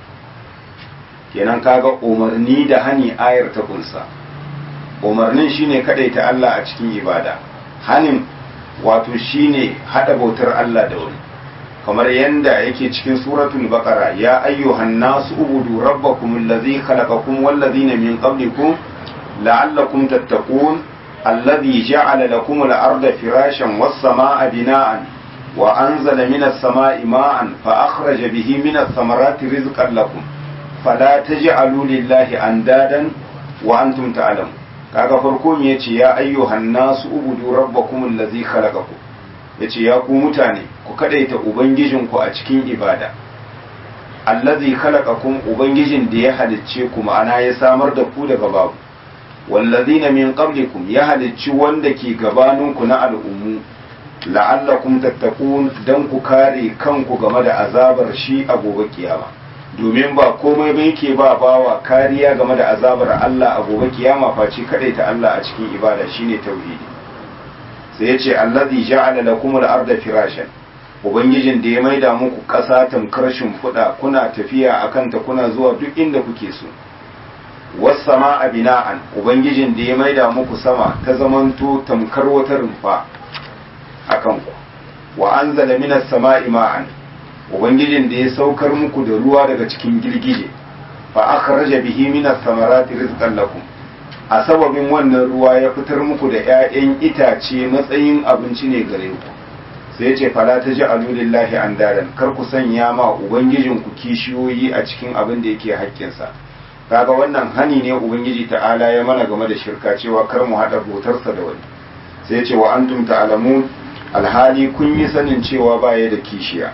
kenan kaga umarni da hani ayar ta kunsa umarnin shine ta Allah a cikin ibada hanin wato shine hada bautar Allah da wani kamar yanda yake cikin suratul baqara ya ayyuhan nasu ubudu rabbakum allazi khalaqakum wal ladina min qablikum la'allakum tattaqun alladhi ja'ala lakum al-arda firashan was samaa bina'an wa anzala minas samaa'i ma'an fa akhraja bihi minas thamarati rizqan lakum fala taj'alu lillahi andadan wa antum ta'lamun kaga farko me yace ya ayyuhan nasu ubudu rabbakum allazi khalaqakum yace ya ku mutane ku kadaita ubangijinku a cikin ibada allazi khalaqakum ubangijin da ya halicce ku ma'ana ya samar da ku daga babu wallazina min qablikum ya halicci wanda ke gabaninku na al'ummu la'allakum tattaqun dan ku kare kanku game da azabar shi a gobe kiyama domin ba komai ba yake ba bawa kariya game da azabar Allah a gobe kiyama face kadai ta Allah a cikin ibada shine tauhidi sai yace allazi ja'ala lakum al-arda firashan ubangijin da ya maida muku ƙasa tamkar shimfiɗa kuna tafiya akan ta kuna zuwa duk inda kuke so was sama'a bina'an ubangijin da ya maida muku sama ta zamanto tamkar wata rumfa akan ku wa anzala minas sama'i ma'an ubangijin da ya saukar muku da ruwa daga cikin girgije fa akhraja bihi min ath-thamarati rizqan lakum a sababin wannan ruwa ya fitar muku da 'ya'yan itace matsayin abinci ne gare ku sai ce fala ta ji alulillahi an daren kar ku sanya ma ubangijin ku kishiyoyi a cikin abin da yake haƙƙinsa kaga wannan hani ne ubangiji ta'ala ya mana game da shirka cewa kar mu haɗa bautarsa da wani sai ce wa antum ta'lamun alhali kun yi sanin cewa baya da kishiya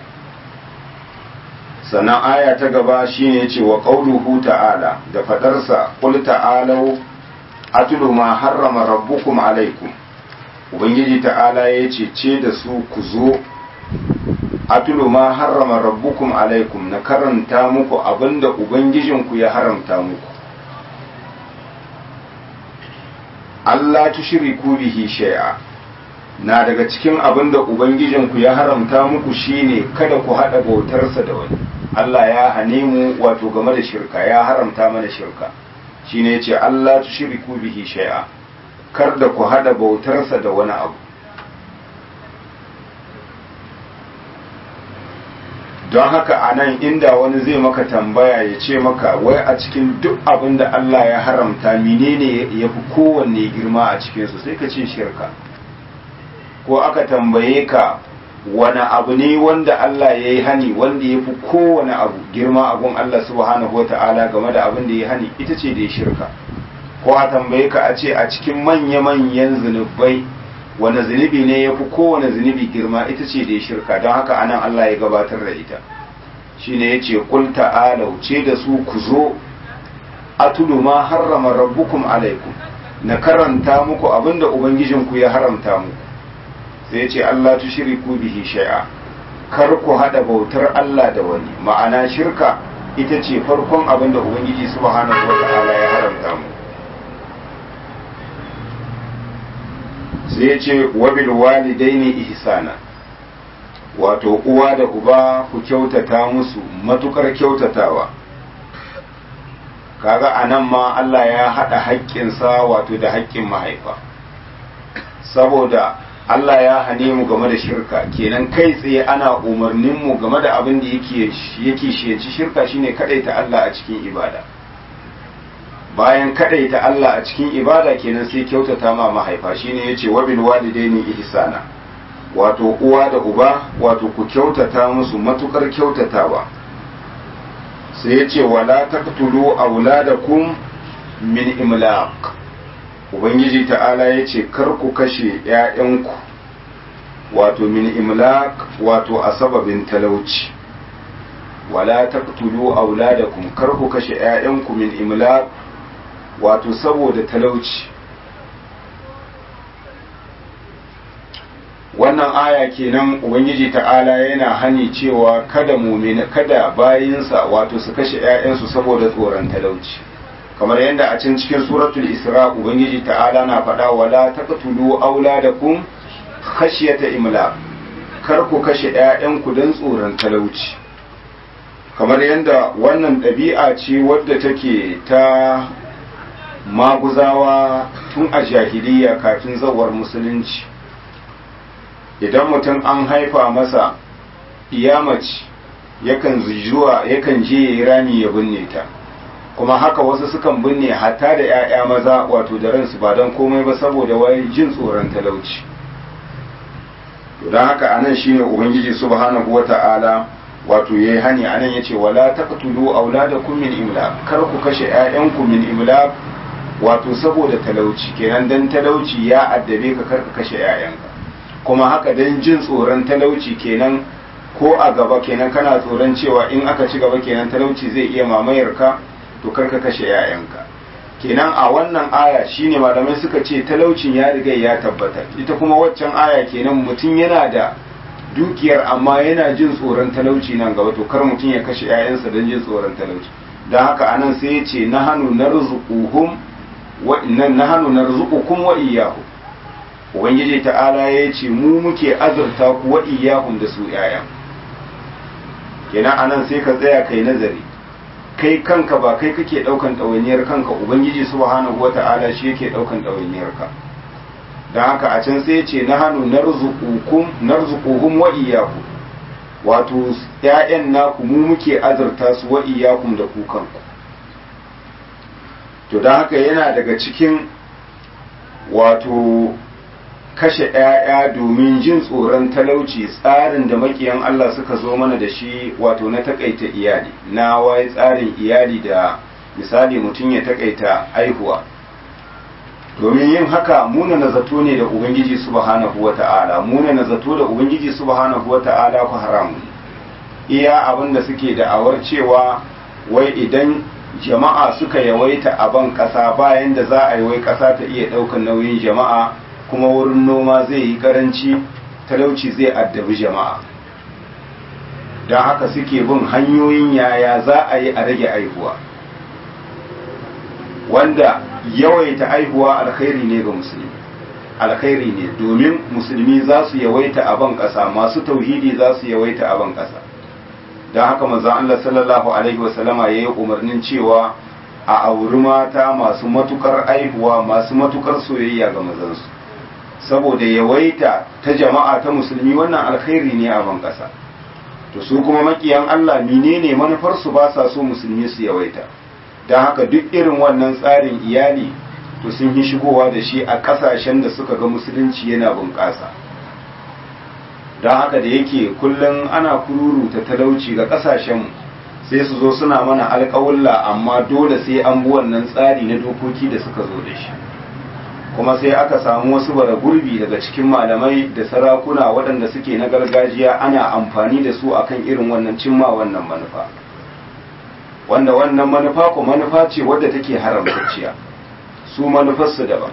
sannan aya ta gaba shine yace wa qauluhu ta'ala da fadarsa qul ta'alu atlu ma harrama rabbukum alaikum ubangiji ta'ala ya ce ce da su ku zo atulu ma harrama rabbukum alaikum na karanta muku abinda ubangijinku ya haramta muku Allah tushriku bihi shay'a na daga cikin abinda ubangijinku ya haramta muku shine kada ku hada bautarsa da wani Allah ya hane mu wato game da shirka ya haramta mana shirka shine yace Allah tushriku bihi shay'a kar da ku hada bautarsa da wani abu don haka a nan inda wani zai maka tambaya ya ce maka wai a cikin duk abin da Allah ya haramta menene ya fi kowanne girma a cikinsu sai ka ce shirka ko aka tambaye ka wani abu ne wanda Allah ya yi hani wanda ya fi kowane abu girma abun Allah subhanahu wa ta'ala game da abin da ya hani ita ce da ya shirka ko a tambaye ka a ce a cikin manya-manyan zunubai wani zunubi ne ya fi kowane zunubi girma ita ce da ya shirka don haka anan Allah ya gabatar da ita shi ne ya ce kul ta'alau ce da su ku zo atulu ma harrama rabbukum alaikum na karanta muku abinda ubangijinku ya haramta muku sai ya ce Allah tushriku bihi shay'a kar ku hada bautar Allah da wani ma'ana shirka ita ce farkon abinda ubangiji subhanahu wa ta'ala ya haramta muku sai ya ce wabil walidaini ihsana wato uwa da uba ku kyautata musu matukar kyautatawa kaga anan ma Allah ya haɗa haƙƙinsa wato da haƙƙin mahaifa saboda Allah ya hane mu game da shirka kenan kai tsaye ana umarnin mu game da abin da yake yake shiyanci shirka shine kadaita Allah a cikin ibada bayan kadaita Allah a cikin ibada kenan sai kyautata ma mahaifa shine yace wa bil walidaini ihsana wato uwa da uba wato ku kyautata musu matukar kyautatawa sai yace wala taqtulu auladakum min imlaq ubangiji ta'ala yace kar ku kashe ƴaƴanku wato min imlaq wato a sababin talauci wala taqtulu auladakum kar ku kashe ƴaƴanku min imlaq wato saboda talauci wannan aya kenan ubangiji ta'ala yana hani cewa kada mumina kada bayinsa wato su kashe 'ya'yansu saboda tsoron talauci kamar yadda a can cikin suratul isra ubangiji ta'ala na faɗa wala taqtulu auladakum khashyata imla kar ku kashe 'ya'yanku don tsoron talauci kamar yadda wannan ɗabi'a ce wadda take ta maguzawa tun a jahiliya kafin zawar musulunci idan mutum an haifa masa iyamaci yakan zuwa yakan je ya yi rami ya binne ta kuma haka wasu sukan binne hatta da 'ya'ya maza wato da ransu ba don komai ba saboda wai jin tsoron talauci don haka anan shine ubangiji subhanahu wata'ala wato yayi hani anan yace wala taqtulu auladakum min imlaq kar ku kashe 'ya'yanku min imlaq wato saboda talauci kenan dan talauci ya addabe ka karka kashe 'ya'yanka kuma haka dan jin tsoron talauci kenan ko a gaba kenan kana tsoron cewa in aka ci gaba kenan talauci zai iya mamayar ka to karka kashe 'ya'yanka kenan a wannan aya shine malamai suka ce talaucin ya riga ya tabbata ita kuma waccan aya kenan mutum yana da dukiyar amma yana jin tsoron talauci nan gaba to kar mutum ya kashe 'ya'yansa don jin tsoron talauci don haka anan sai ya ce na hannu na rizuquhum wa'innan na hannu na rizukukun wa iyahu ubangiji ta'ala ya ce mu muke azurta ku wa iyahum da su yaya kenan anan sai ka tsaya kai nazari kai kanka ba kai kake daukan ɗawainiyar kanka ubangiji subhanahu wata'ala shi yake daukan ɗawainiyar ka don haka a can sai ya ce na hannu na rizukuhum wa iyahu wato ‘ya'yan naku mu muke azurta su wa iyakun da ku kanku to don haka yana daga cikin wato kashe ‘ya'ya domin jin tsoron talauci tsarin da makiyan Allah suka zo mana da shi wato na takaita iyali na wai tsarin iyali da misali mutum ya takaita aihuwa domin yin haka muna na zato ne da ubangiji subhanahu wa ta'ala muna na zato da ubangiji subhanahu wa ta'ala ku haramu iya abin da suke da'awar cewa wai idan jama'a suka yawaita a ban ƙasa bayan da za a yi wai ƙasa ta iya ɗaukar nauyin jama'a kuma wurin noma zai yi ƙaranci talauci zai addabi jama'a don haka suke bin hanyoyin yaya za a yi a rage aihuwa wanda yawaita aihuwa alkhairi ne ga musulmi alkhairi ne domin musulmi za su yawaita a ban ƙasa masu tauhidi za su yawaita a ban ƙasa don haka manzon Allah sallallahu alaihi wasallama ya yi umarnin cewa a auri mata masu matukar aihuwa masu matukar soyayya ga mazansu saboda yawaita ta jama'a ta musulmi wannan alkhairi ne a ban ƙasa to su kuma makiyan Allah menene manufarsu ba sa so musulmi su yawaita don haka duk irin wannan tsarin iyali to sun yi shigowa da shi a ƙasashen da suka ga musulunci yana bunƙasa don haka da yake kullum ana kururuta talauci ga ƙasashenmu sai su zo suna mana alƙawulla amma dole sai an bi wannan tsari na dokoki da suka zo da shi kuma sai aka samu wasu bara gurbi daga cikin malamai da sarakuna waɗanda suke na gargajiya ana amfani da su akan irin wannan cimma wannan manufa wanda wannan manufa ko manufa ce wadda take haramtacciya su manufarsu daban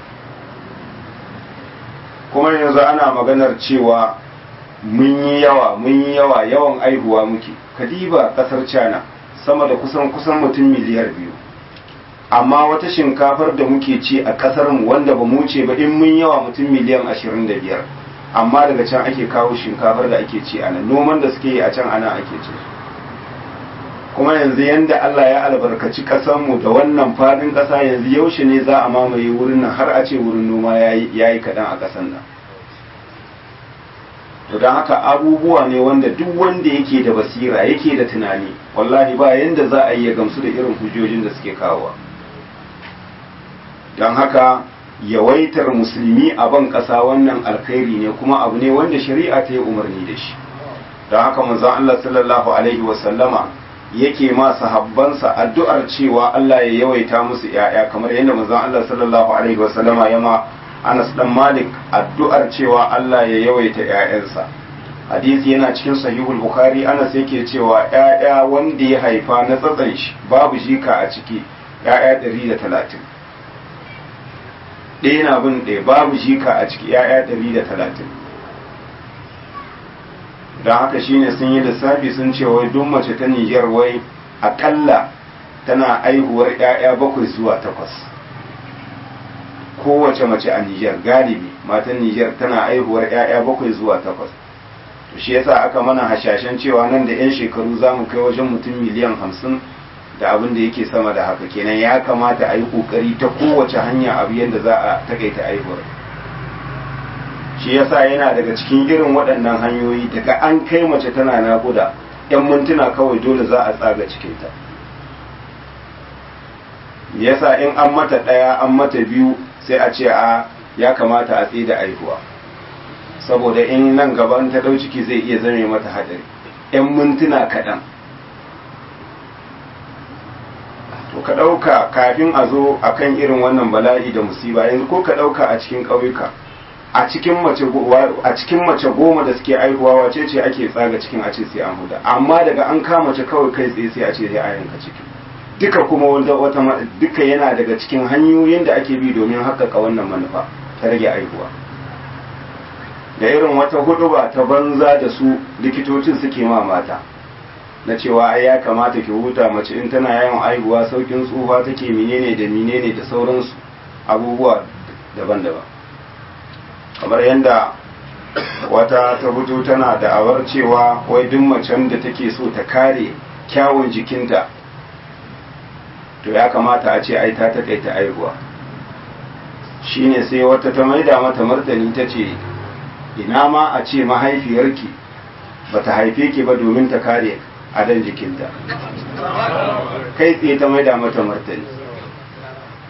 kuma yanzu ana maganar cewa mun yi yawa mun yi yawa yawan aihuwa muke kadiba kasar china sama da kusan kusan mutum miliyar biyu amma wata shinkafar da muke ci a kasar mu wanda ba mu ce ba in mun yawa mutum miliyan ashirin da biyar amma daga can ake kawo shinkafar da ake ci a nan noman da suke yi a can ana ake ci kuma yanzu yanda Allah ya albarkaci mu da wannan fadin ƙasa yanzu yaushe ne za a mamaye wurin nan har a ce wurin noma ya yi kaɗan a ƙasar nan to don haka abubuwa ne wanda duk wanda yake da basira yake da tunani wallahi ba yanda za a yi ya gamsu da irin hujjojin da suke kawowa don haka yawaitar musulmi a ban ƙasa wannan alkhairi ne kuma abu ne wanda shari'a ta yi umarni da shi don haka manzon Allah sallallahu alaihi wasallama yake ma sahabbansa addu'ar cewa Allah ya yawaita musu ‘ya'ya kamar yadda manzon Allah sallallahu Alaihi wasallama ya ma Anas dan Malik addu'ar cewa Allah ya yawaita ‘ya'yansa. Hadisi yana cikin sahihul Bukhari Anas yake cewa ‘ya'ya wanda ya haifa na tsatsan shi babu shika a ciki ‘ya'ya ɗari da talatin. Ɗaya na bin ɗaya babu shika a ciki ‘ya'ya ɗari da talatin. don haka shine sun yi lissafi sun ce wai duk mace ta Nijar wai akalla tana aihuwar 'ya'ya bakwai zuwa takwas kowace mace a Nijar galibi matan Nijar tana aihuwar 'ya'ya bakwai zuwa takwas to shi yasa aka mana hashashen cewa nan da 'yan shekaru za mu kai wajen mutum miliyan hamsin da abin da yake sama da haka kenan ya kamata a yi kokari ta kowace hanya abu yadda za a takaita aihuwar shi yasa yana daga cikin irin waɗannan hanyoyi daga an kai mace tana naƙuda yan mintuna kawai dole za a tsaga cikinta yasa in an mata ɗaya an mata biyu sai a ce a ya kamata a tsaye da aihuwa saboda in nan gaban ta ɗau ciki zai iya zame mata haɗari yan mintuna kaɗan to ka ɗauka kafin a zo akan irin wannan bala'i da musiba yanzu ko ka ɗauka a cikin ƙauyuka a cikin mace a cikin mace goma da suke aihuwa wace ce ake tsaga cikin a ce sai an huda amma daga an kama mace kawai kai tsaye sai a ce sai a yanka ciki duka kuma wanda wata duka yana daga cikin hanyoyin da ake bi domin haƙƙaƙa wannan manufa ta rage aihuwa da irin wata huduba ta banza da su likitocin suke ma mata na cewa ai ya kamata ki huta mace in tana yawan aihuwa saukin tsufa take menene da menene da sauransu abubuwa daban-daban kamar yadda wata ta fito tana da'awar cewa wai duk macen da take so ta kare kyawun jikinta to ya kamata a ce ai ta takaita aihuwa shine sai wata ta maida mata martani ta ce ina ma a ce mahaifiyarki ba ta haife ki ba domin ta kare adon jikinta kai tsaye ta maida mata martani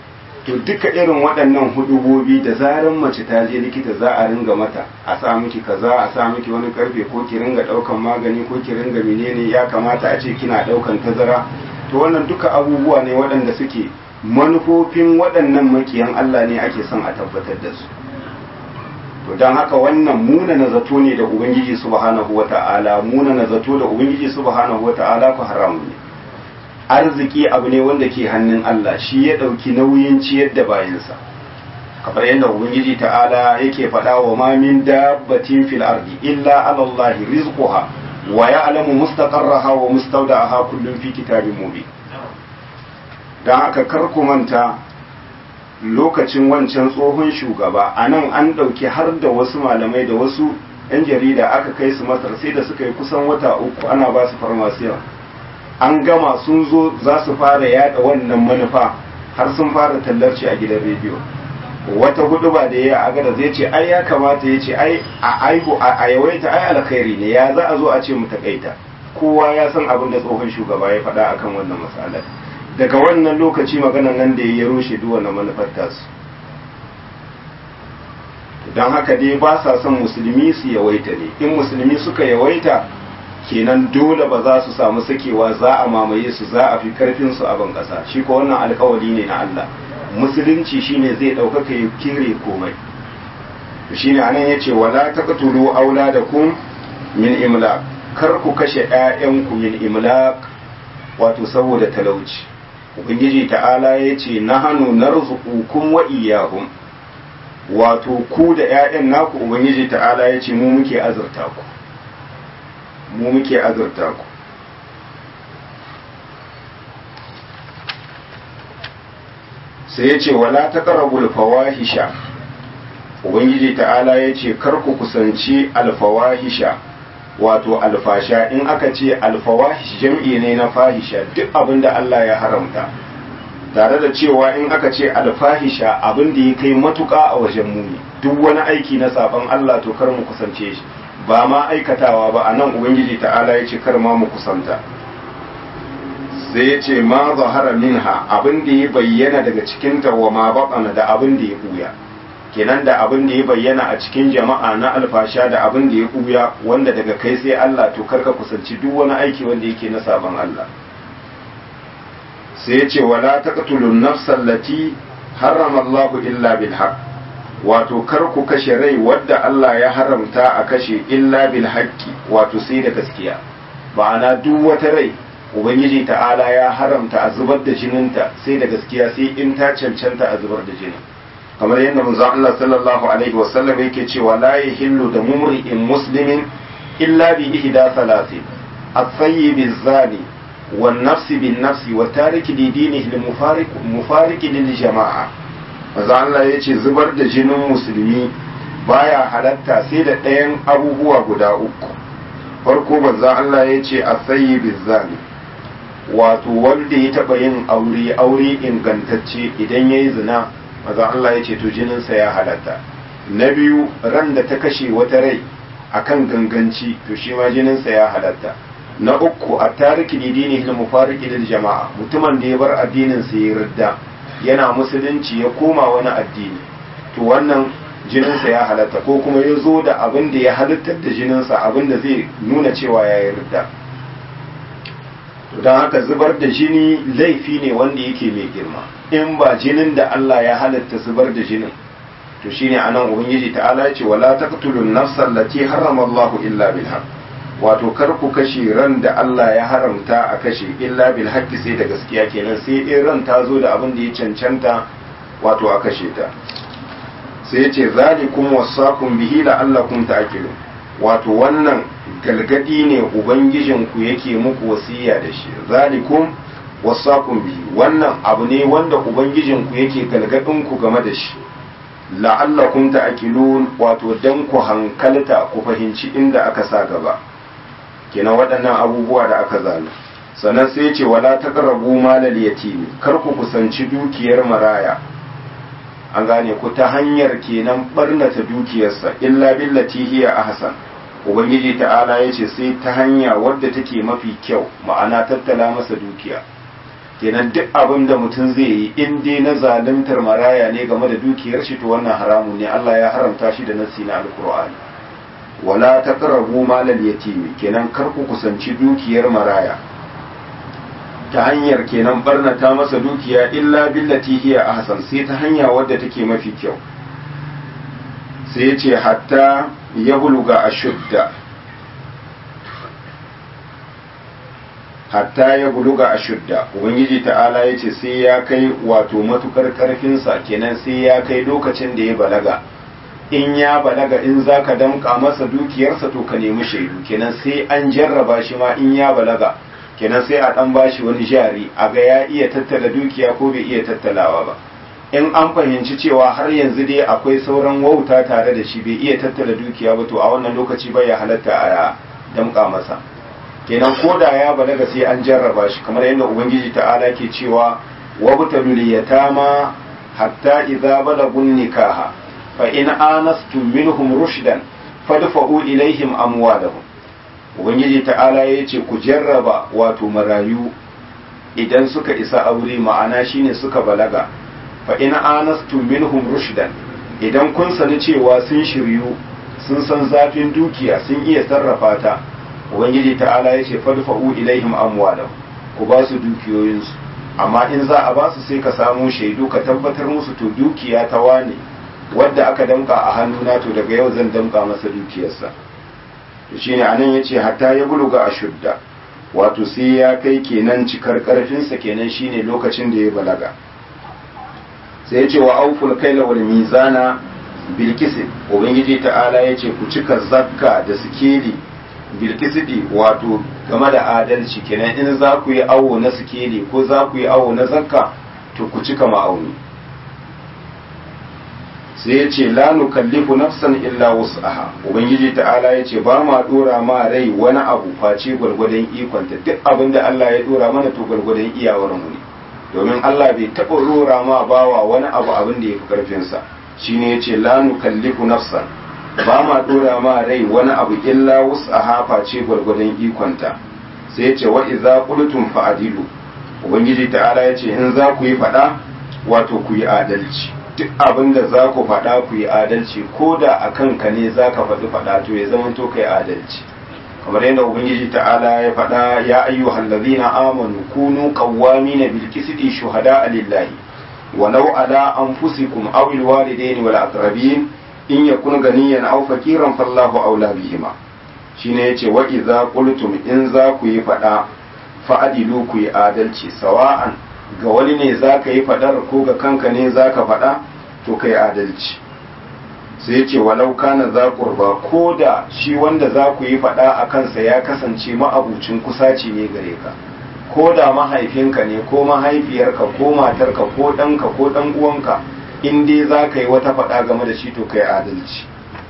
to duka irin waɗannan hudubobi da zaran mace ta je likita za a ringa mata a sa miki kaza a sa miki wani karfe ko ki ringa ɗaukan magani ko ki ringa menene ya kamata a ce kina ɗaukan tazara to wannan duka abubuwa ne waɗanda suke manufofin waɗannan makiyan Allah ne ake son a tabbatar da su to don haka wannan muna na zato ne da ubangiji subhanahu wata'ala muna na zato da ubangiji subhanahu wata'ala ku haramu ne arziki abu ne wanda ke hannun Allah shi ya ɗauki nauyin ciyar da bayansa kamar yadda ubangiji ta'ala yake faɗa wa ma min dabbatin fil ardi illa ala Allah rizquha wa ya'lamu mustaqarraha wa mustawda'aha kullun fi kitabin mubin dan haka kar ku manta lokacin wancan tsohon shugaba a nan an ɗauki har da wasu malamai da wasu 'yan jarida aka kai su masar sai da suka yi kusan wata uku ana ba su farmasiya an gama sun zo za su fara yada wannan manufa har sun fara tallarci a gidan rediyo wata hudu ba da ya a gada zai ce ai ya kamata ya ce ai a aihu a yawaita ai alkhairi ne ya za a zo a ce mu takaita kowa ya san abin da tsohon shugaba ya faɗa akan wannan matsalar daga wannan lokaci maganan nan da ya rushe duk wannan manufar tasu don haka dai ba sa son musulmi su yawaita ne in musulmi suka yawaita kenan dole ba za su samu sakewa za a mamaye su za a fi karfin su a ban kasa shi ko wannan alkawari ne na Allah musulunci shine zai ɗaukaka ya kire komai shine anan yace wala taqtulu auladakum min imlaq kar ku kashe ƴaƴanku min imlaq wato saboda talauci ubangiji ta'ala yace nahanu narzuqukum wa iyyahum wato ku da ƴaƴan naku ubangiji ta'ala yace mu muke azurta ku mu muke azurta ku sai ya ce wala ta ƙarabul fawahisha ubangiji ta'ala ya ce ku kusanci alfawahisha wato alfasha in aka ce alfawahish jam'i ne na fahisha duk abin da Allah ya haramta tare da cewa in aka ce alfahisha abin da ya kai matuƙa a wajen muni duk wani aiki na saban Allah to kar mu kusance shi ba ma aikatawa ba a nan ubangiji ta'ala ya ce kar ma mu kusanta sai ya ce ma zahara minha abin da ya bayyana daga cikinta wa ma baƙana da abin da ya buya kenan da abin da ya bayyana a cikin jama'a na alfasha da abin da ya buya wanda daga kai sai Allah to karka kusanci duk wani aiki wanda yake na sabon Allah sai ya ce wala taqtulun nafsal lati harrama Allah illa bil haqq wato kar ku kashe rai wadda Allah ya haramta a kashe illa bil haqqi wato sai da gaskiya ma'ana duk wata rai ubangiji ta'ala ya haramta a zubar da jininta sai da gaskiya sai in ta cancanta a zubar da jinin kamar yadda manzon Allah sallallahu alaihi wasallam yake cewa la yahillu da mumri'in muslimin illa bi ihda thalathin at-tayyib az-zani wan nafsi bin nafsi wa tariki li dinihi lil mufariq mufariq lil jama'a manzon Allah yace zubar da jinin musulmi baya halatta sai da ɗayan abubuwa guda uku farko manzon Allah yace at-tayyib az-zani wato wanda ya taɓa yin aure aure ingantacce idan ya yi zina maza Allah ya ce to jininsa ya halatta na biyu ran da ta kashe wata rai akan ganganci to shi ma jininsa ya halatta na uku a tariki dini hil mufariki lil jama'a mutumin da ya bar addinin sa ya ridda yana musulunci ya koma wani addini to wannan jininsa ya halatta ko kuma ya zo da abin da ya halittar da jininsa abin da zai nuna cewa ya yi ridda don haka zubar da jini laifi ne wanda yake mai girma in ba jinin da Allah ya halatta zubar da jinin to shine anan ubangiji ta'ala ya ce wala taqtulun nafsal lati harrama Allah illa bil haqq wato kar ku kashe ran da Allah ya haramta a kashe illa bil haqqi sai da gaskiya kenan sai in ran ta zo da abin da ya cancanta wato a kashe ta sai ya ce zalikum wasaqum bihi la'allakum ta'qilun wato wannan galgadi ne ubangijinku yake muku wasiya da shi zalikum wasaqum bihi wannan abu ne wanda ubangijinku yake galgadin ku game da shi la'allakum ta'qilun wato dan ku hankalta ku fahimci inda aka sa gaba kenan waɗannan abubuwa da aka zana sannan sai ce wala taqrabu malal yatimi kar ku kusanci dukiyar maraya an gane ku ta hanyar kenan barnata dukiyarsa illa billati hiya ahsan ubangiji ta'ala ya ce sai ta hanya wadda take mafi kyau ma'ana tattala masa dukiya kenan duk abin da mutum zai yi in dai na zaluntar maraya ne game da dukiyar shi to wannan haramun ne Allah ya haramta shi da nassi na alkur'ani wala taqrabu malal yatimi kenan kar ku kusanci dukiyar maraya ta hanyar kenan barnata masa dukiya illa billati hiya ahsan sai ta hanya wadda take mafi kyau sai ya ce hatta ya buluga ashudda hatta ya buluga ashudda ubangiji ta'ala ya ce sai ya kai wato matukar karfinsa kenan sai ya kai lokacin da ya balaga in ya balaga in za ka damka masa dukiyarsa to ka nemi shaidu kenan sai an jarraba shi ma in ya balaga kenan sai a dan bashi wani jari a ga ya iya tattala dukiya ko bai iya tattalawa ba in an fahimci cewa har yanzu dai akwai sauran wauta tare da shi bai iya tattala dukiya ba to a wannan lokaci bai ya halatta a damka masa kenan ko da ya balaga sai an jarraba shi kamar yadda ubangiji ta'ala ke cewa wabtalul yatama hatta idza balagun nikaha fa in anastum minhum rushdan fadfa'u ilaihim amwalahum ubangiji ta'ala ya ce ku jarraba wato marayu idan suka isa aure ma'ana shine suka balaga fa in anastum minhum rushdan idan kun sani cewa sun shiryu sun san zafin dukiya sun iya sarrafa ta ubangiji ta'ala ya ce fadfa'u ilaihim amwalahum ku ba su dukiyoyinsu amma in za a ba su sai ka samu shaidu ka tabbatar musu to dukiya ta wane wadda aka damka a hannuna to daga yau zan damka masa dukiyarsa to shine anan yace hatta ya buluga ashudda wato sai ya kai kenan cikar karfinsa kenan shine lokacin da ya balaga sai yace wa auful kaila wal mizana bil ubangiji ta'ala yace ku cika zakka da sikeli bilkisidi wato game da adalci kenan in za ku yi awo na sikeli ko za ku yi awo na zakka to ku cika ma'auni sai ya ce la nukallifu nafsan illa wus'aha ubangiji ta'ala ya ce ba ma dora ma rai wani abu face gwargwadon ikonta duk abin da Allah ya dora mana to gwargwadon iyawar mu ne domin Allah bai taɓa dora ma bawa wani abu abin da ya fi karfinsa shine ya ce la nukallifu nafsan ba ma dora ma rai wani abu illa wus'aha face gwargwadon ikonta sai ya ce wa idza qultum fa'dilu ubangiji ta'ala ya ce in za ku yi fada wato ku yi adalci duk abin da za ku faɗa ku yi adalci ko da a kanka ne za ka faɗi faɗa to ya zama to kai adalci kamar yadda ubangiji ta'ala ya faɗa ya ayyuhal ladzina amanu kunu qawwamina bil qisti shuhada lillahi walau ala anfusikum aw al walidaini wal aqrabin in yakun ganiyan aw fakiran fallahu aula bihima shine yace wa idza qultum in za ku yi faɗa fa'adilu ku yi adalci sawa'an ga wani ne za ka yi faɗar ko ga kanka ne za ka faɗa to kai adalci sai ce walau kana za kurba ko da shi wanda za ku yi faɗa a kansa ya kasance ma'abucin kusaci ne gare ka ko da mahaifinka ne ko mahaifiyarka ko matarka ko ɗanka ko ɗan uwanka in dai za ka yi wata faɗa game da shi to kai adalci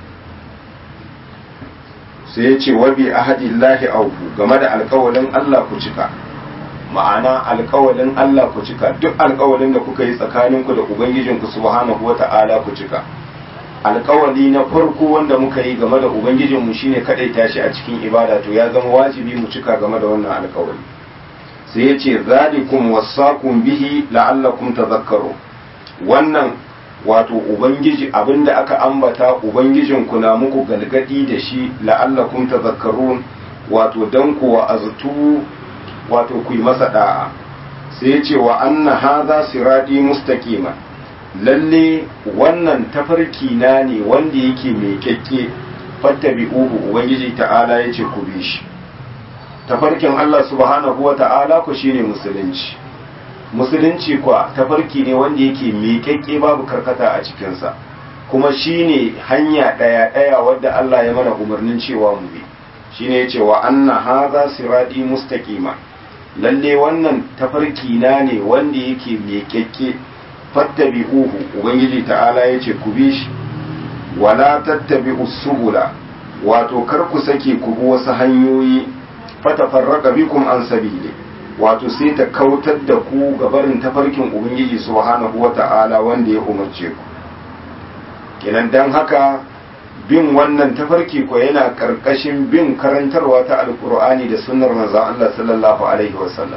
sai ya ce wabi ahadillahi auku game da alkawalin Allah ku cika ma'ana alkawalin Allah ku cika duk alkawalin da kuka yi tsakaninku da ubangijinku subhanahu wata'ala ku cika alkawali na farko wanda muka yi game da ubangijinmu shine kadai tashi a cikin ibada to ya zama wajibi mu cika game da wannan alkawali sai ya ce zalikum wasaqum bihi la'allakum tadhakkaru wannan wato ubangiji abinda aka ambata ubangijinku na muku galgadi da shi la'allakum tadhakkarun wato dan kuwa aztu wato ku yi masa da'a sai ya ce wa anna hadha sirati mustaqima lalle wannan tafarki na ne wanda yake mai kyakke fattabi'uhu ubangiji ta'ala ya ce ku bi shi tafarkin Allah subhanahu wa ta'ala ku shine musulunci musulunci kwa tafarki ne wanda yake mai kyakke babu karkata a cikinsa kuma shine hanya ɗaya ɗaya wadda Allah ya mana umarnin cewa mu bi shine ya ce wa anna hadha sirati mustaqima lalle wannan tafarki na ne wanda yake mai kyakke fattabi'uhu ubangiji ta'ala yace ku bi shi wala tattabi'u subula wato kar ku sake ku bi wasu hanyoyi fatafarraqa bikum an sabili wato sai ta kautar da ku ga barin tafarkin ubangiji subhanahu wata'ala wanda ya umarce ku kenan dan haka bin wannan tafarki ko yana karkashin bin karantarwa ta alkur'ani da sunnar manzon Allah sallallahu alaihi wasallam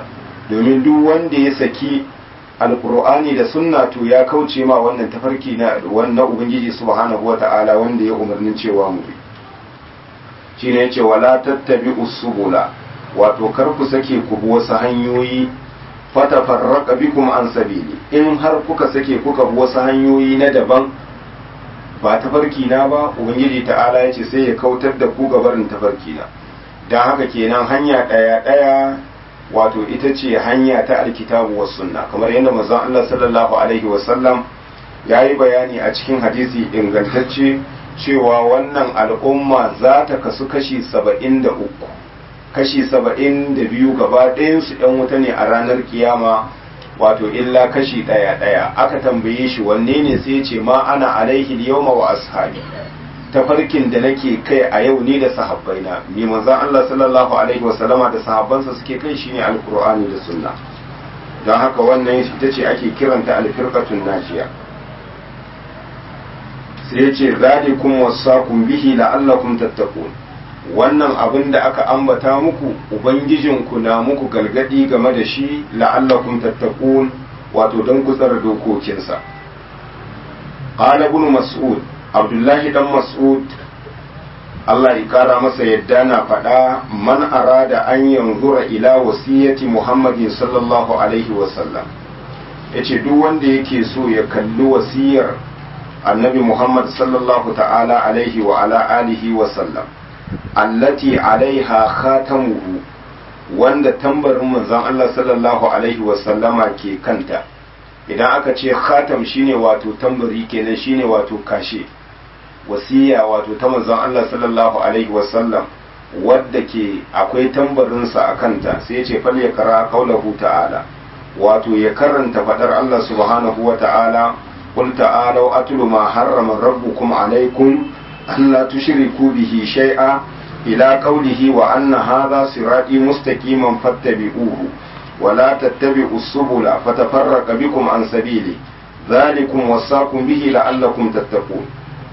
domin duk wanda ya saki alkur'ani da sunna to ya kauce ma wannan tafarki na wannan ubangiji subhanahu wata'ala wanda ya umarnin cewa mu bi shine yace wala tattabi usubula wato kar ku sake ku bi wasu hanyoyi fatafarraqa bikum an sabili in har kuka sake kuka bi wasu hanyoyi na daban ba tafarki na ba ubangiji ta'ala yace sai ya kautar da ku gabarin tafarki na dan haka kenan hanya daya daya wato ita ce hanya ta alkitabu was sunna kamar yadda manzon Allah sallallahu alaihi wasallam yayi bayani a cikin hadisi ingantacce cewa wannan al'umma za ta kasu kashi saba'in da uku kashi saba'in da biyu gaba ɗayansu ‘yan wuta ne a ranar kiyama wato illa kashi ɗaya ɗaya aka tambaye shi wanne ne sai ce ma ana alaihi yawma wa ashabi tafarkin da nake kai a yau ni da sahabbaina ni manzon Allah sallallahu alaihi wa sallama da sahabbansa suke kai shine alqur'ani da sunna don haka wannan ita ce ake kiranta alfirqatun najiya sai yace zalikum wasaqum bihi la'allakum tattaqun wannan abin da aka ambata muku ubangijinku na muku galgadi game da shi la'allakum tattaqun wato don ku tsara dokokinsa qala ibn mas'ud abdullahi dan mas'ud Allah ya kara masa yadda na faɗa man arada an yanzura ila wasiyati muhammadin sallallahu alaihi wasallam yace duk wanda yake so ya kalli wasiyar annabi muhammad sallallahu ta'ala alaihi wa ala alihi wa sallam allati alaiha khatamuhu wanda tambarin manzon Allah sallallahu alaihi wa sallama ke kanta idan aka ce khatam shine wato tambari kenan shine wato kashe wasiya wato ta manzon Allah sallallahu alaihi wa sallam wadda ke akwai tambarinsa a kanta sai ya ce fal ya kara kaulahu ta'ala wato ya karanta fadar Allah subhanahu wa ta'ala qul ta'alu atlu ma harrama rabbukum alaikum an la tushriku bihi shay'a ila qawlihi wa anna hadha sirati mustaqiman fattabi'uhu wa la tattabi'u subula fatafarraqa bikum an sabili dhalikum wasaqum bihi la'allakum tattaqun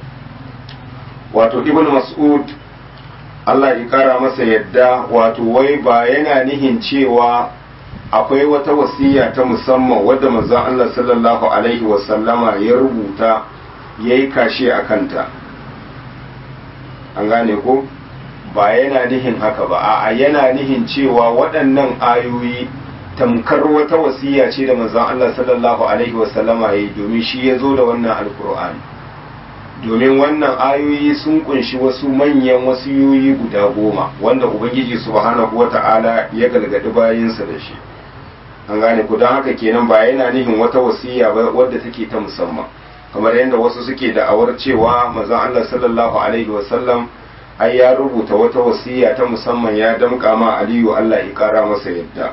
wato ibn mas'ud Allah ya kara masa yadda wato wai ba yana nihin cewa akwai wata wasiya ta musamman wadda manzon Allah sallallahu alaihi wasallama ya rubuta ya yi kashe a kanta an gane ko ba yana nihin haka ba a yana nihin cewa waɗannan ayoyi tamkar wata wasiya ce da manzon Allah sallallahu alaihi wasallama ya yi domin shi ya zo da wannan alkur'ani domin wannan ayoyi sun kunshi wasu manyan wasiyoyi guda goma wanda ubangiji subhanahu wata'ala ya galgadi bayansa da shi an gane ku don haka kenan ba yana nihin wata wasiya ba wadda take ta musamman kamar yadda wasu suke da'awar cewa manzon Allah sallallahu alaihi wasallam ai ya rubuta wata wasiya ta musamman ya damƙa ma Aliyu Allah ya kara masa yadda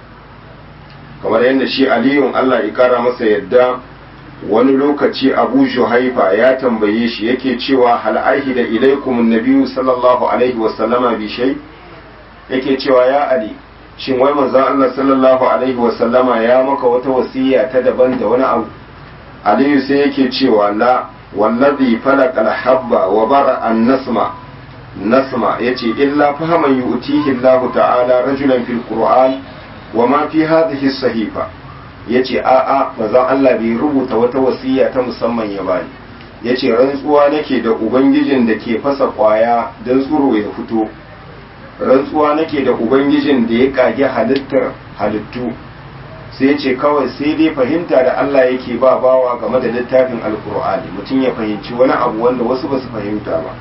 kamar yadda shi Aliyun Allah ya kara masa yadda wani lokaci abu juhaifa ya tambaye shi yake cewa hal da ilaikum nabiyyu sallallahu alaihi wasallama bi shay yake cewa ya ali shin wai manzon Allah sallallahu alaihi wasallama ya maka wata wasiya ta daban da wani abu aliyu sai yake cewa la wallazi falaqal habba wa bara an nasma nasma yace illa fahaman yu'tihi Allah ta'ala rajulan fil qur'an wa ma fi hadhihi sahifa ya ce a'a mazan Allah bai rubuta wata wasiya ta musamman ya bani ya ce rantsuwa nake da ubangijin da ke fasa kwaya don tsoro ya fito rantsuwa nake da ubangijin da ya kage halittar halittu sai ce kawai sai dai fahimta da Allah yake ba bawa game da littafin alkur'ani mutum ya fahimci wani abu wanda wasu ba su fahimta ba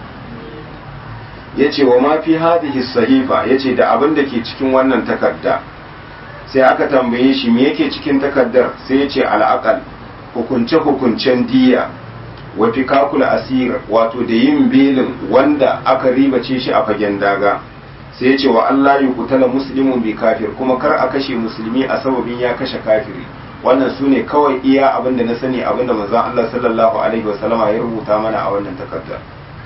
ya ce wa ma fi hadhihi sahifa ya ce da abin da ke cikin wannan takarda sai aka tambaye shi me yake cikin takardar sai ya ce al'aqal hukunce-hukuncen diya wa fikakul asir wato da yin belin wanda aka ribace shi a fagen daga sai ya ce wa Allah yi kutala muslimun bi kafir kuma kar a kashe musulmi a sababin ya kashe kafiri wannan su ne kawai iya abin da na sani abin da manzon Allah sallallahu alaihi wasallama ya rubuta mana a wannan takardar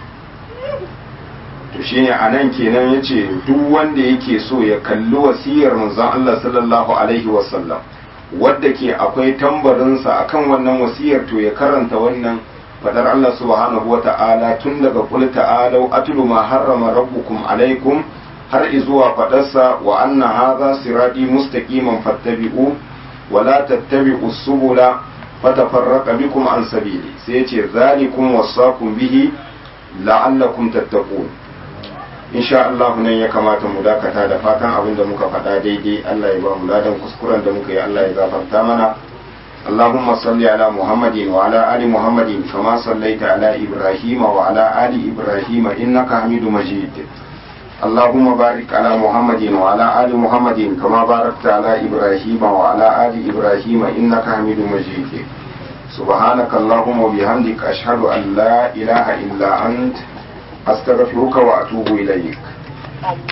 to shine a nan kenan ya ce duk wanda yake so ya kalli wasiyar manzon Allah sallallahu alaihi wasallam wadda ke akwai tambarinsa akan wannan wasiyar to ya karanta wannan fadar Allah subhanahu wa ta'ala tun daga qul ta'alu atlu ma harrama rabbukum alaikum har izuwa fadarsa wa anna hadha sirati mustaqiman fattabi'u wa la tattabi'u subula fatafarraqa bikum an sabili sai yace zalikum wasaqum bihi la'allakum tattaqun insha Allah nan ya kamata mu dakata da fatan abin da muka faɗa daidai Allah ya ba mu ladan kuskuren da muka yi Allah ya gafarta mana اللهم صل على محمد وعلى آل محمد كما صليت على إبراهيم وعلى آل إبراهيم إنك حميد مجيد اللهم بارك على محمد وعلى آل محمد كما باركت على إبراهيم وعلى آل إبراهيم إنك حميد مجيد سبحانك اللهم وبحمدك أشهد أن لا إله إلا أنت أستغفرك وأتوب إليك